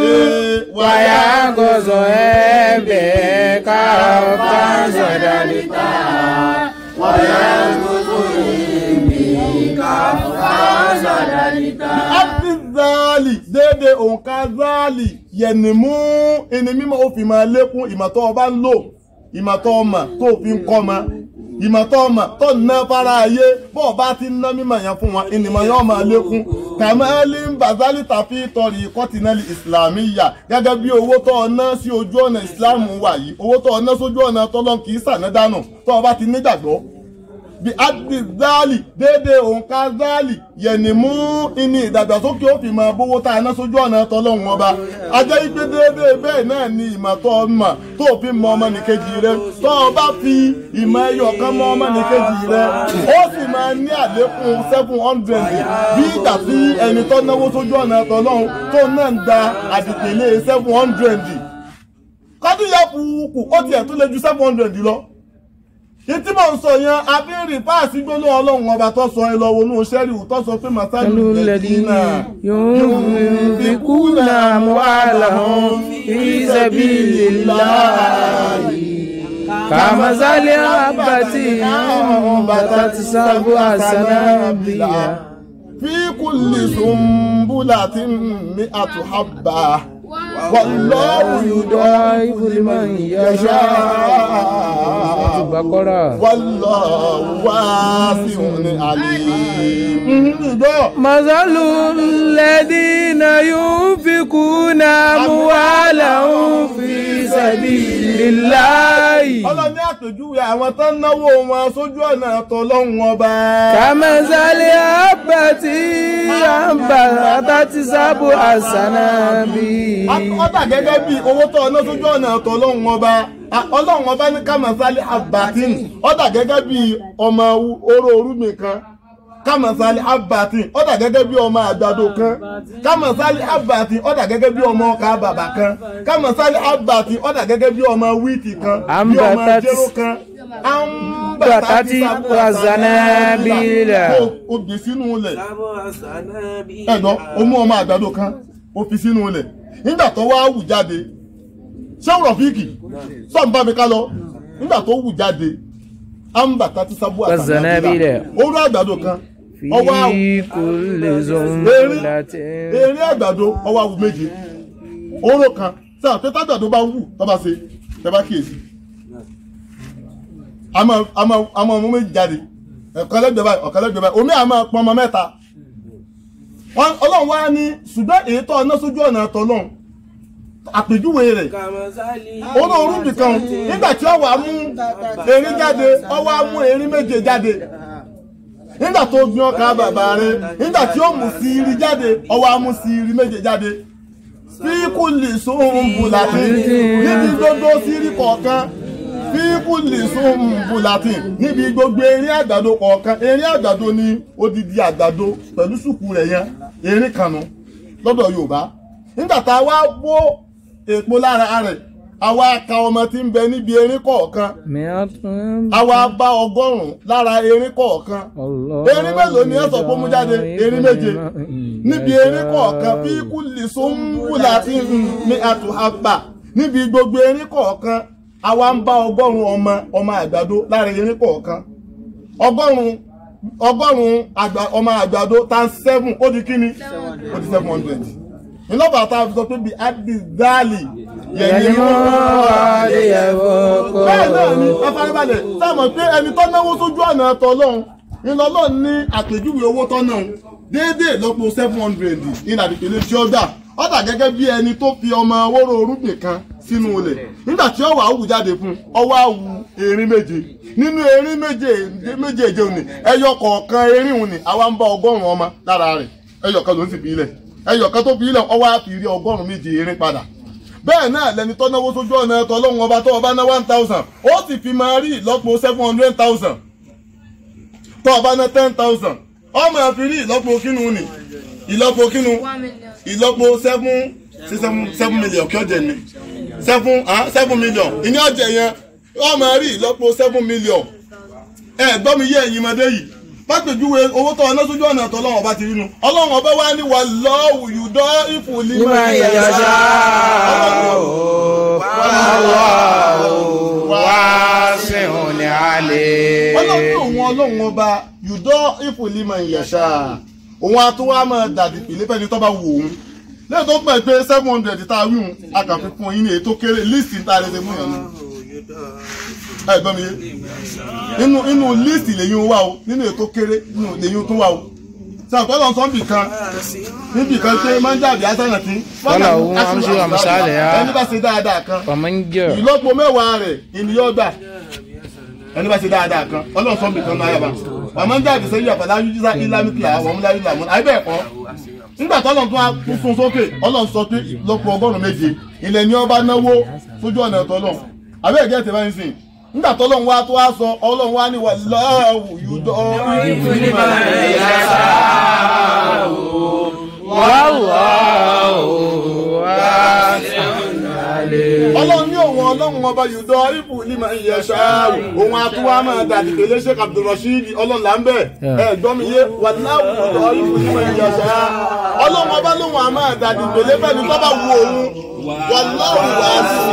Wàyà gọ̀zọ̀ ẹ̀bẹ̀ ká ọ̀pá sọ̀dọ̀ níta. Wàyà gọ̀zọ̀ ẹ̀bẹ̀ ká ọ̀pá sọ̀dọ̀ níta. adi záàlì déédéé òǹkà záàlì yẹ̀nì mú ẹni mímọ́ ó fi máa lékún ìmọ̀tọ́ ọba ń lò ìmọ̀tọ́ ọmọ tó fi ń kọ́ ma ìmọ̀tọ́ ọmọ tó ná fara ayé bọ́ọ̀ bá ti ná mímọ̀ yẹn fún wọn ìnìmọ̀ yẹn máa lékún kàmáálí ń bàzálì tàfi tọrì kọ́tínẹ́lì ìsìlámì yà gẹ́gẹ́ bí owó tó ọ ná sí ojú ọ̀nà ìsìlámù wà yìí owó tó ọ ná sójú ọ̀nà tọ́lọ́n kì í sànádánù tó o bá ti nígbàgbọ́ bí adi zali déédé òǹkà zali yẹ̀nì mú ìní ìdàgbàsókè ó fi máa bówó tá a ná sójú ọ̀nà tọ́lọ́hún ọba ajẹ́ igbe déédé bẹ́ẹ̀ náà ni ìmọ̀ tó o mọ̀ tó o fi mọ ọmọnìkejì rẹ tó o bá fi ìmọ̀ ẹyọ kan mọ ọmọnìkejì rẹ ó sì máa ní àlékún seven hundred bí ìgbà tí ẹni tó náwó sójú ọ̀nà tọ́lọ́hún tó náà ń da àdìpẹ̀lẹ̀ seven hundred kọ́díyà kùkù ó tiẹ̀ tó lé ju seven hundred lọ ìtí mò ń sọ yẹn abínrí páàsì gbólóhùn ọlọ́run ọba tó sọ ẹ lọ wọnú sẹ́rí tó sọ pé màsálù lẹ́dínà ينفقون أموالهم في سبيل الله كمثل حبة أنبتت سبع سنابل في كل سنبلة مئة حبة والله يضاعف لمن يشاء البقرة والله واسع عليم مثل الذين ينفقون أموالهم في سبيل الله ọlọ́ni àpèjúwe àwọn tó ń náwó wọn sójú ọ̀nà tọ́lọ́hún ọba. كمثل حبة أنبتت سبع سنابل ọ̀dà gẹ́gẹ́ bí owó tó ọ̀nà sójú ọ̀nà tọ́lọ́hún ọba. ọlọ́run ọba ní kàmásálí abatin ọ̀dà gẹ́gẹ́ bí ọmọ oró orúmi kan kàmásálí abatin ọ̀dà gẹ́gẹ́ bí ọmọ àgbàdo kan kàmásálí abatin ọ̀dà gẹ́gẹ́ bí ọmọ ọkà bàbà kan kàmásálí abatin ọ̀dà gẹ́gẹ́ bí ọmọ wíìtì kan bí ọmọ Ambatati- jéró kan Ambatati wazanabila. ó gbé sínú ilẹ̀ ẹ̀gbọ́n ó mú ọmọ àgbàdo kan ó fi sínú ilẹ̀ nígbà tó wá wù jáde ṣé òrò fíìkì sọ́n bá mi ká lọ nígbà tó wù jáde ambata ti sábú Wazanabila. orú àgbàdo kan ọwọ́ àwù في كل زنبلة eré àgbàdo ọwọ́ àwù méje oró kan sáà pé tágbàdo bá wù tó bá ṣe tẹ bá kíyèsí àmọ́ àmọ́ àmọ́ ọmọ méjì jáde ọ̀kan lẹ́gbẹ̀ẹ́ báyìí ọ̀kan lẹ́gbẹ̀ẹ́ báyìí omi àmọ́ pọn ọmọ mẹ́ta Wọ́n- ọlọ́run wá ní ṣùgbọ́n èyí tó ọ̀nà sójú ọ̀nà tọ́lọ́run àpèjúwe rẹ̀ oró orúbì kan nígbà tí ọwọ́ mú erin jáde ọwọ́ mú erin méje jáde nígbà tó gbin ọkà bàbá rẹ̀ nígbà tí ó mú sírí jáde ọwọ́ mú sírí méje jáde fíkù lè sóhun bùlàtì níbi gbogbo sírí kọ̀ọ̀kan fíkù lè sóhun bùlàtì níbi gbogbo erin àgbàdo kọ̀ọ̀kan erin àgbàdo ní odidi àgbàdo pẹ̀lú sùkú rẹ̀ yẹn erin kanu lọ́dọ̀ Yorùbá nígbà tá a wá bó èpo lára rẹ̀ àwa ka ọmọ tí ń bẹ níbi erin kọ̀ọ̀kan مئة àwa bá ọgọ́rùn-ún lára erin kọ̀ọ̀kan الله erin mélòó ni ẹ sọ pé ó mú jáde erin méje níbi erin kọ̀ọ̀kan fi kúlì sóńbùlà tí ní àtúhàbà níbi gbogbo erin kọ̀ọ̀kan àwa ń bá ọgọ́rùn-ún ọmọ ọmọ àgbàdo lára erin kọ̀ọ̀kan ọgọ́rùn-ún ọgọ́rùn-ún àgbà- ọmọ àgbàdo times seven ó di kíni ó di seven hundred ìlọ́bà tá a fi sọ pé bí adizali yẹ̀yẹ̀ يلمو عليه bẹ́ẹ̀ náà ni afárábalẹ̀ sáàmọ̀ pé ẹni tó náwó sójú ọ̀nà ẹ̀tọ́ ọlọ́run ìlọlọ́run ní àpèjúwe owó tó náà déédéé lọ́pọ̀ seven hundred ìlànà ìpele tí ó gbà ó dà gẹ́gẹ́ bí ẹni tó fi ọmọ wóró orúgbìn kan sínú ilẹ̀ nígbà tí ó wà á wù jáde fún ọwọ́ á wù erin méje nínú erin méje méjèèje òní ẹyọ kọ̀ọ̀kan erin òní àwa ń bá ọgọ́rùn-ún ọmọ lára rẹ̀ ẹyọ kan ló ń sì fi ilẹ̀ ẹyọ kan tó fi ilẹ̀ ọwọ́ á fi rí ọgọ́rùn-ún méje erin padà bẹ́ẹ̀ náà lẹni tó náwó sójú ọ̀nà ẹ̀tọ́ ọlọ́run ọba tó ọba ná one thousand ó sì fi máa rí ìlọ́po seven hundred thousand tó ọba ná ten thousand ọmọ ẹ̀ fi rí ìlọ́po kínú ni ìlọ́po kínú ìlọ́po seven sí seven seven million kí ọ̀jẹ̀ ni seven ah seven million ìní ọ̀jẹ̀ yẹn ọmọ ẹ̀ rí ìlọ́po seven million ẹ gbọ́ mi yé ẹ̀yin ọmọdé yìí pápẹ́júwe owó tó ọ̀nà sójú ọ̀nà ẹ̀tọ́ ọlọ́run ọba ti rí nu ọlọ́run ọba wa ní wà lọ́wù yùdọ́ ìfòlímọ̀ لمن يشاء والله واسع عليم ọlọ́run òun ọlọ́run ọba yùdọ́ ìfòlímọ̀ ìyẹ̀ṣà òun àtúwá máa dàdí pèlé fẹ́ni tó bá wù òun lẹ́yìn tó pẹ̀ pé seven hundred tá a wí òun a kàn fi fún yín ní èyí tó kéré líìsì tá a lè ṣe mú yàn nù. ẹ gbọ́ mi yé inú inú líìsì lèyìn wà o nínú èyí tó kéré nínú lèyìn tó wà o sàǹkọ́ lọ sọ bì kan níbì kan pé máa ń jáde asánà tí. Wọ́lá òun amṣu àmúṣálẹ̀ á. ẹni bá ṣe dáadáa kan ومن جاء ìlọ́po mẹ́wàá rẹ̀ ènìyàn gbà ẹni bá ṣe dáadáa kan ọlọ́run sọ́ọ́ bìkan náà yàrá wàá máa ń jáde sẹ́yìn àfàlà yújísà ìlàmìtìlà àwọn ọmọlá ìlà mọ́ àyè bẹ́ẹ̀ kọ́ nígbà tó ọlọ́run tó wá tún sún sókè ọlọ́run sọ pé lọ́pọ̀ ọgọ́rùn-ún méje ilẹ̀ ni ọba náwó sójú ọ̀nà ẹ̀tọ́ ọlọ́run àbẹ́ ẹ̀gẹ́ tẹ̀ báyìí sìn nígbà tó ọlọ́run wá tó wá sọ ọlọ́run wá ní wàláhù yúdọ́ ọlọ́run ní òun ọlọ́run ọba yùdọ́ ibù nímọ̀ ìyẹ̀ṣà òun àtúwá máa dàdí pèlé sheikh abdulrasheed ọlọ́run là ń bẹ̀ ẹ̀ gbọ́ mi yé wàláhù yùdọ́ ibù nímọ̀ ìyẹ̀ṣà ọlọ́run ọba lóun à máa dàdí pèlé fẹ́ni tó bá wu òun wàláhù wà á sí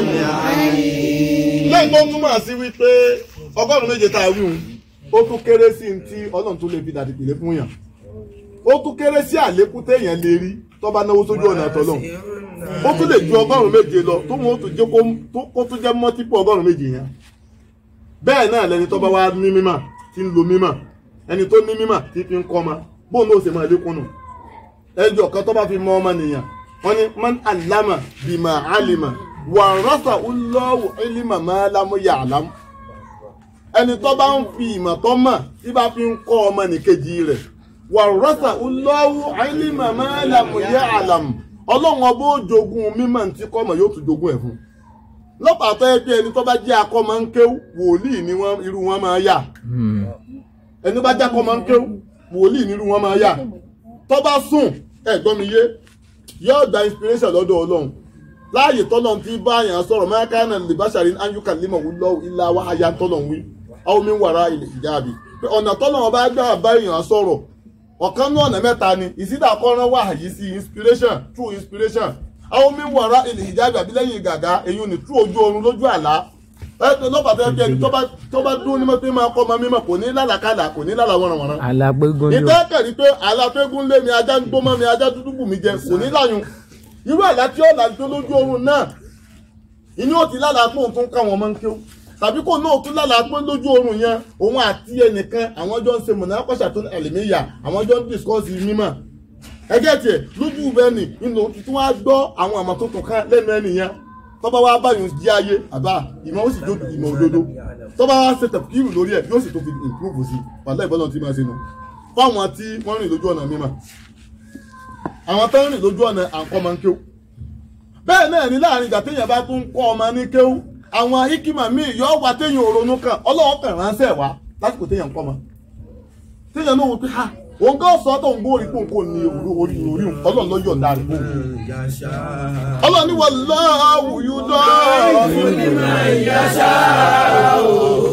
lẹ́yìn tó túmọ̀ sí wípé ọgọ́rùn-ún méje tá a wí hun ó tún kéré sí ní tí ọlọ́run tó lè fi dàdí pèlé fún yàn ó tún kéré sí àlékún téèyàn lè rí tó bá náwó sójú ọ̀nà àtọ́lọ́hún ó tún lè ju ọgọ́rùn-ún méje lọ tó wọn ó tún jẹ́ kó tún jẹ́ mọ́típù ọgọ́rùn-ún méje yẹn bẹ́ẹ̀ náà lẹni tó bá wá ní mímọ̀ tí ń lo mímọ̀ ẹni tó ní mímọ̀ tí fi ń kọ́ ọmọ bóun náà ó sì máa lékún nù ẹjọ́ kan tó bá fi mọ ọmọ nìyàn wọ́n ní man alama bima alima wà rọ́sà ulọ́wù ilima máa lámú yà àlámù ẹni tó bá ń fi ìmọ̀ tó mọ̀ tí bá fi ń kọ́ ọmọ nìkejì rẹ̀ wà rọ́sà ulọ́wù ilima máa lámú yà àlámù ọlọ́run ọba ó jogún mímọ̀ tí kọ́mọ̀ yóò tún jogún ẹ̀ fún lọ́pàá tó yẹ pé ẹni tó bá jẹ́ akọ́mọ ń kéwú wòlíì ni wọ́n irú wọn máa yà ẹni bá jẹ́ akọ́mọ ń kéwú wòlíì ni irú wọn máa yà tó bá sùn ẹ̀gbọ́n mi yé yóò gba inspiration lọ́dọ̀ ọlọ́run láàyè tọ́lọ́run tí bá yàn sọ̀rọ̀ mákànnà lè bá ṣàrí anyuka límọ̀ wú lọ́wọ́ ilá wa aya tọ́lọ́run wí àwọn mi wàrà ilẹ̀ ìjáàbí pé ọ̀nà tọ́lọ́run bá gbà bá èèyàn sọ̀rọ̀ ọ̀kan ní ọ̀nà mẹ́ta ni ìsídà kọ́ran wà yìí sí inspiration true inspiration àwọn mi wàrà ilẹ̀ ìjáàbí àbí lẹ́yìn gàgà èyí ò ní true ojú oorun lójú àlá lọ́pàá tó yẹ kí ẹni tó bá dún ní mọ́ pé máa kọ́ ọmọ mímọ́ kò ní lálàkàlà kò ní lálà wọ̀nrànwọ̀nrán alágbégún ni o ìtẹ́kẹ̀rí pé àlàfẹ́gún lé mi ajá ń gbó mọ́ mi ajá dúdú bù mí jẹ kò ní láyùn irú àlá tí ó làjú lójú oorun náà inú ó ti lálàá pé òun tún káwọn ọmọ ń kéwú tàbí kò náà tún lálàá pé lójú oorun yẹn òun àti ẹnìkan àwọn jọ ń ṣe mọ̀nà kọ́ṣà tó ẹlẹ́mìíyà àwọn jọ ń discourse mímọ̀ ẹgẹ́ tiẹ̀ lójú bẹ́ẹ̀ni inú tuntun wá gbọ́ àwọn àmọ́ tó tún ká lẹ́nu ẹni yẹn tọ́ba wá báyìí jí ayé àbá ìmọ̀ ó sì dódò ìmọ̀ òdodo tọ́ba wá ṣe tẹ̀kíìrù lórí ẹ̀ yóò sì tó fi improve sí wàlá ìbọ́lọ̀ tí máa ṣe nù fáwọn tí wọ́n rìn lójú ọ̀nà mímọ̀ àwọn tó ń rìn lójú ọ̀nà àǹkọ́ máa ń kéwú bẹ́ẹ̀ náà ní láàrin ìgbà téèyàn bá tún kọ́ ọmọ ní kéwú àwọn ikima míì yọ wá téèyàn òronú kan ọlọ́wọ́ kan ránṣẹ́ wá lásìkò téèyàn kọ́ ọmọ téèyàn náà wò pé ha òun kò sọ tó ń gbórí pò ń kò ní orí orí orí ọlọ́run ló yọ̀ǹda rẹ̀ fún un ọlọ́run ní wallahu yuda'ifu liman yasha'u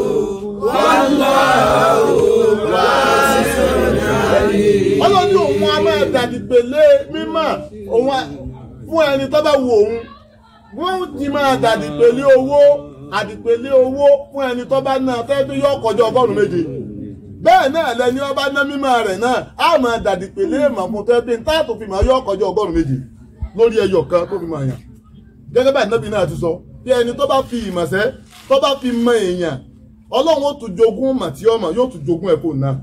ọlọ́run ní òun a máa dàdìpèlé mímọ́ òun a- fún ẹni tó bá wù òun wọ́n ti máa dàdìpèlé owó àdìpèlé owó fún ẹni tó bá náà tẹ́ tó yọ kọjá ọgọ́rùn-ún méje bẹ́ẹ̀ náà lẹni ọba ná mímọ́ rẹ̀ náà á máa dàdìpèlé èèmọ̀ fún tẹ́ pé táà tó fi máa yọ kọjá ọgọ́rùn-ún méje lórí ẹyọ kan tó fi máa yàn gẹ́gẹ́ bá ìnábì náà ti sọ bí ẹni tó bá fi ìmọ̀sẹ́ tó bá fi mọ èèyàn ọlọ́run ó tún jogún mà tí ọmọ yóò tún jogún ẹ̀fọ́ náà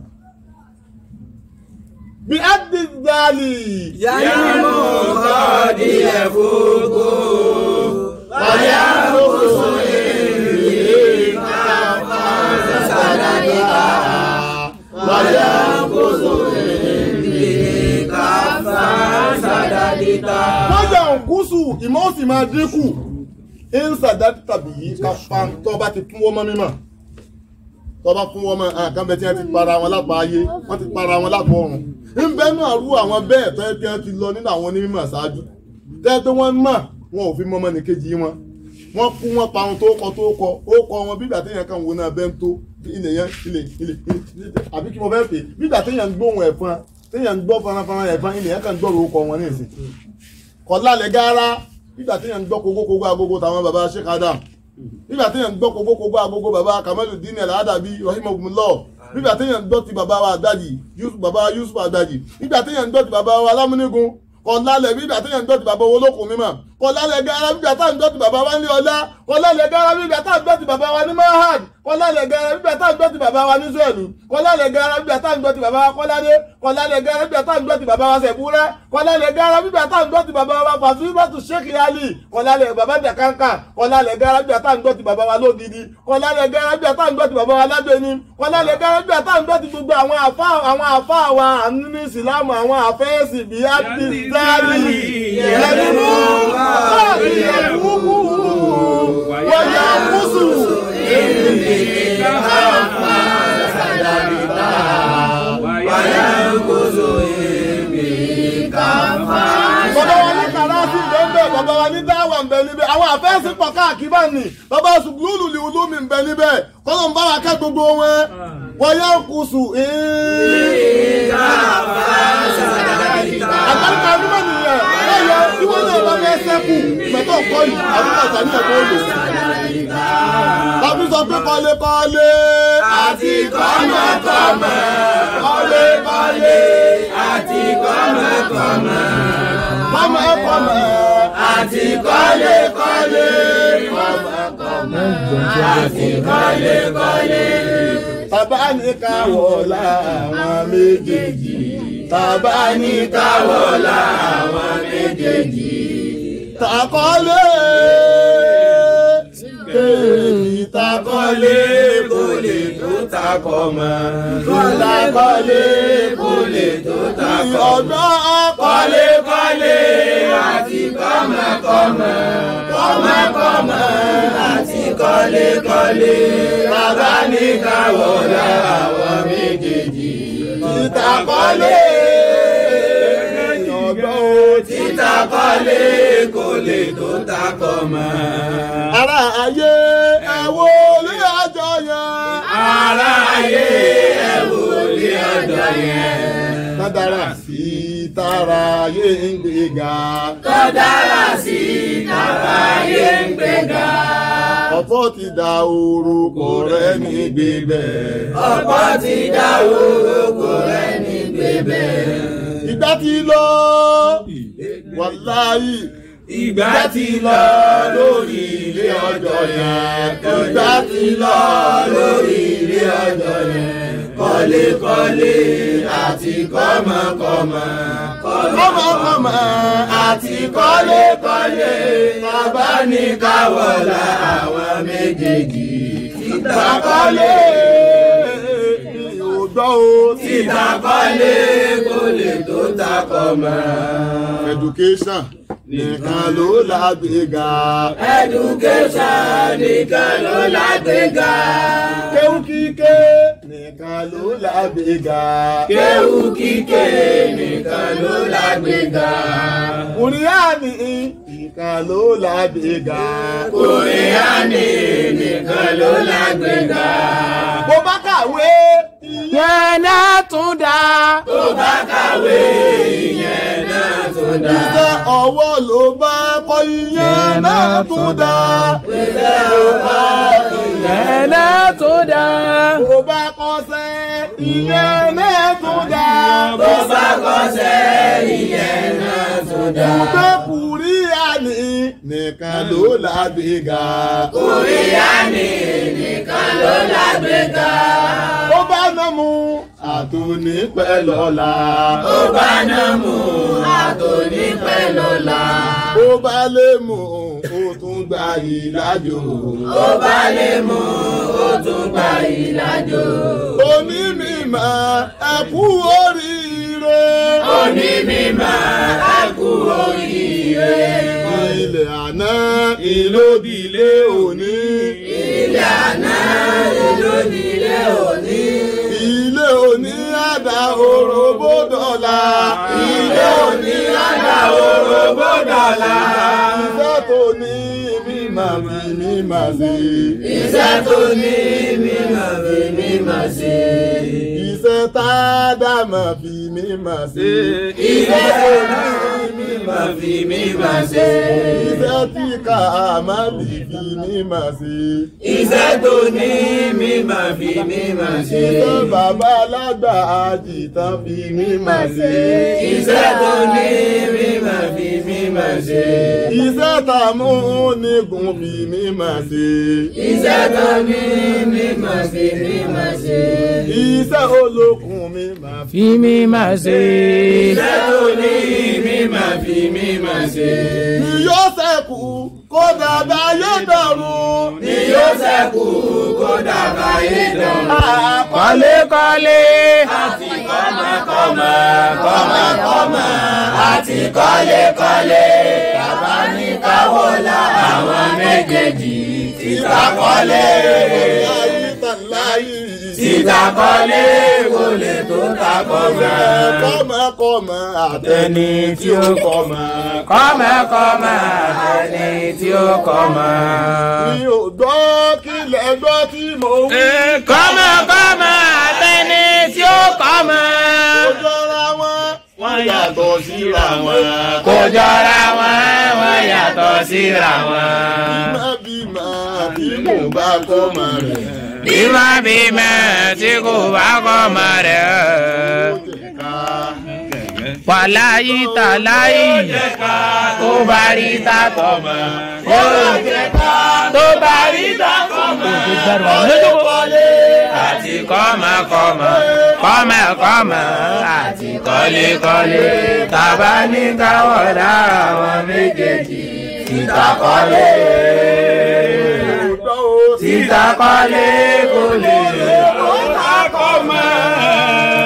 bí adidali Yàmú kọ́ọ̀dì ẹ̀fọ́gò. wàyà lóko wàyà wájà òkúsù ìmọ̀ ó sì máa dínkù ìnsàdá tàbí yìí ká fa tó bá ti fún wọ́n mọ́ mímọ́ tó bá fún wọ́n mọ́ àkànbẹ tí wọ́n ti para wọn lápá ayé wọ́n ti para wọn lápá ọ̀run ń bẹ́nu àrú àwọn bẹ́ẹ̀ tó yẹ kí wọ́n ti lọ nínú àwọn onímọ̀ ṣáájú tẹ́ pé wọ́n mọ̀ wọn ò fi mọ́ ọmọnìkejì wọn wọ́n kú wọn pa ohun tó kọ tó kọ ó kọ wọn bí ìgbà téèyàn kan wo náà bẹ́ẹ̀ ń tó ilẹ̀ yẹn ilẹ̀ ilẹ̀ ilẹ̀ àbí kí mo fẹ́ pè é bí ìgbà téèyàn ń gbóhùn ẹ̀fọn téèyàn ń gbọ́ faranfaran ẹ̀fọn ilẹ̀ yẹn kan gbọ́rọ̀ ó kọ wọn ní ìsìn kọ̀lálẹ̀ gáárá nígbà tí yẹn ń gbọ́ kókókógó agogo tàwọn baba Sheikh Adam nígbà tí yẹn ń gbọ́ kókókógó agogo baba Kamaluddin Al-Adabi rahimahumullah nígbà tí yẹn ń gbọ́ ti baba wa Àgbàjì Yusuf baba Yusuf Àgbàjì nígbà tí yẹn ń gbọ́ ti baba wa Alámúnigun kọ̀lálẹ̀ nígbà tí yẹn ń gbọ́ ti baba olókùn mímọ́ kọlálẹ̀ gara bíbí tá à ń gbọ́ ti bàbá wa ní ọlá kọlálẹ̀ gara bíbí tá à ń gbọ́ ti bàbá wa ní mahad kọlálẹ̀ gara bíbí tá à ń gbọ́ ti bàbá wa ní sẹ́ẹ̀lù kọlálẹ̀ gara bíbí tá à ń gbọ́ ti bàbá wa kọ́ládé kọlálẹ̀ gara bíbí tá à ń gbọ́ ti bàbá wa sẹ̀búrẹ́ kọlálẹ̀ gara bíbí tá à ń gbọ́ ti bàbá wa fàtúbàtú sheikh ali kọlálẹ̀ bàbá jàkánkà kọlálẹ̀ gara bíbí tá à ń gbọ́ ti bàbá wa lódìdí kọlálẹ̀ gara bíbí tá à ń gbọ́ ti bàbá wa lábẹ́ni kọlálẹ̀ gara bíbí tá à ń gbọ́ ti gbogbo àwọn àfa àwọn àfa wa àní ní ìsìlámù àwọn àfẹ́sì bíi abdulsari yẹnu yẹnu wọ́yà kùsù. bàbá wa ní kàràsì bẹ́ẹ̀ bàbá wa ní dáwà ń bẹ níbẹ̀ àwọn àfẹ́sì pọ̀ káàkiri bá ní bàbá sùgbùlù ní olómi ń bẹ níbẹ̀ kọ́lọ̀ ń bá wa kẹ́ gbogbo wọn wọ́yà kùsù. àgbàlùkà onímọ̀ nìyẹn lọ́yọ̀ tí wọ́n náà bá fẹ́ sẹ́kù mẹ́tọ̀ kọ́ yìí àwọn ọ̀tà ní ẹ̀kọ́ òlò. Tàbí sọ pé kọ́lékọ́lé àti kọ́mọkọ́mọ kọ́lékọ́lé àti kọ́mọkọ́mọ kọ́mọkọ́mọ àti kọ́lékọ́lé àti kọ́lékọ́lé. Bàbá ní káwọ̀ láwọn méjèèjì. Bàbá ní káwọ̀ láwọn méjèèjì. Tàkọ́lé èyí tàkọ́lé kò lè tó takọ̀ mọ́. Tàkọ́lé kò lè tó takọ̀ mọ́. Ọ̀dọ́ kọ́lékọ́lé àti kọ́mọkọ́mọ kọ́mọkọ́mọ àti kọ́lékọ́lé. bàbá ní káwọ̀ láwọn méjèèjì. Tàkọ́lé ọ̀dọ́ títa kọ́lé kò lè tó takọ̀ mọ́. Ará ayé ẹ̀wò lé ọjọ́ yẹn. ara ayé ẹ wò lé ọjọ́ yẹn. Kádàrá sí tara ayé ń gbéga. tó dára sí tàbá ayé ń gbéga. Ọ̀pọ̀ ti da orúkọ rẹ̀ ní gbígbẹ́. ọ̀pọ̀ ti dá orúkọ rẹ̀ ní gbébẹ̀. Ìgbà ti lọ, wàláyì. ìgbà ti lọ lórí ilé ọjọ́ yẹn. ìgbà ti lọ lórí ilé ọjọ́ yẹn. kọ́lékọ́lé àti kọ́mọkọ́mọ. Kọ́mọkọ́mọ àti kọ́lékọ́lé. bàbá ní káwọ́lá àwọn méjèèjì. títa kọ́lé. Ògbọ́ o. títa kọ́lé kò lè tó takọ̀ mọ́. Education nìkan ló lágbèéga. Education nìkan ló lágbèéga. Kéwú kíké nìkan ló lágbèéga. Kéwú kíké nìkan ló lágbèéga. Kùrìánì nìkan ló lágbèéga. Kòríánì nìkan ló lágbèéga. Bó bá kàwé yẹn náà tún dá. Tó bá kàwé ìyẹn náà tó dá. iṣẹ́ ọwọ́ ló bá kọ́ ìyẹn náà tún dá. Iṣẹ́ ọba yẹn náà tún dá. Bó bá kọ́ṣẹ́ ìyẹn náà tún dá. tó bá kọ́ṣẹ́ ìyẹn náà tó dá. Ìgbé Kùrìánì nìkan ló lágbèéga. Kòríánì nìkan ló lágbèéga. Ó bá ná mu àtúní pẹ́ lọ́la. Ó bá náà mú àtòní pẹ́ lọ́la. Ó bá lè mú ó tún gba ìlàjò. Ó bá lè mú ó tún gba ìlàjò. Onímọ̀ ẹ kú oríire. Òní mímọ́ ẹ kú oríire. Ilẹ̀ àná ìlódìlé òní. Ilé àná ìlú nílé òní. Ilé òní àdá òròbó dọ̀la. Ilé òní àdá orógbó dọ̀la. Iṣẹ́ tó ní mímọ̀ fi mímọ̀ sí. Iṣẹ́ tó ní mímọ̀ fi mímọ̀ sí. Iṣẹ́ tá a dá mọ̀ fi mí mọ̀ sí. Iṣẹ́ tó ní mi máa fi mí máa ṣe. iṣẹ́ tí ká má bì fi mí mọ̀ sí. Iṣẹ́ tó ní mi máa fi mí máa ṣe. iṣẹ́ bàbá alágbà àjìtàn fi mí mọ̀ sí. Iṣẹ́ tó ní mi máa fi mí máa ṣe. iṣẹ́ tààmú nígun fi mí mọ̀ sí. Iṣẹ́ tó ní mi máa fi mí máa ṣe. iṣẹ́ olókun mi máa fi. fi mí máa ṣe. Iṣẹ́ tó ní mi máa fi mí máa ṣe. ni yóò ṣẹ́kù kó dàda yé dọ̀run. Ni yóò ṣẹ́kù kó dàbà yé dán. kọ́lékọ́lé. Àti kọ́mọkọ́mọ kọ́mọkọ́mọ àti kọ́lékọ́lé. Bàbá ní káwọ́ la àwọn méjèèjì. Títa kọ́lé. Títa kọ́lé kò lè tó ta kọ́mọ. kọ́mọkọ́mọ àtẹni tí ó kọ́mọ. kọ́mọkọ́mọ ẹni tí ó kọ́mọ. mi ò gbọ́ kílẹ̀ gbọ́ tí mo wí. kọ́mọkọ́mọ ẹni tí ó kọ́mọ. ó jọra wọn. wọ́n yàtọ̀ síra wọn. kò jọra wọn wọ́n yàtọ̀ síra wọn. bímọ bímọ tí mo bá kọ́mọ rẹ̀. bímọ bímọ tí kò bá kọ́mọ rẹ̀. wàláyé tàláyé tó bá rí tàtọ̀ mọ́. tó bá rí tàtọ̀ mọ́. àti kọ́mọkọ́mọ kọ́mọkọ́mọ àti kọ́lékọ́lé tàbá ní káwọ́ lára àwọn méjèèjì títa kọ́lé títa kọ́lé kò lè kó ta kọ́mọ.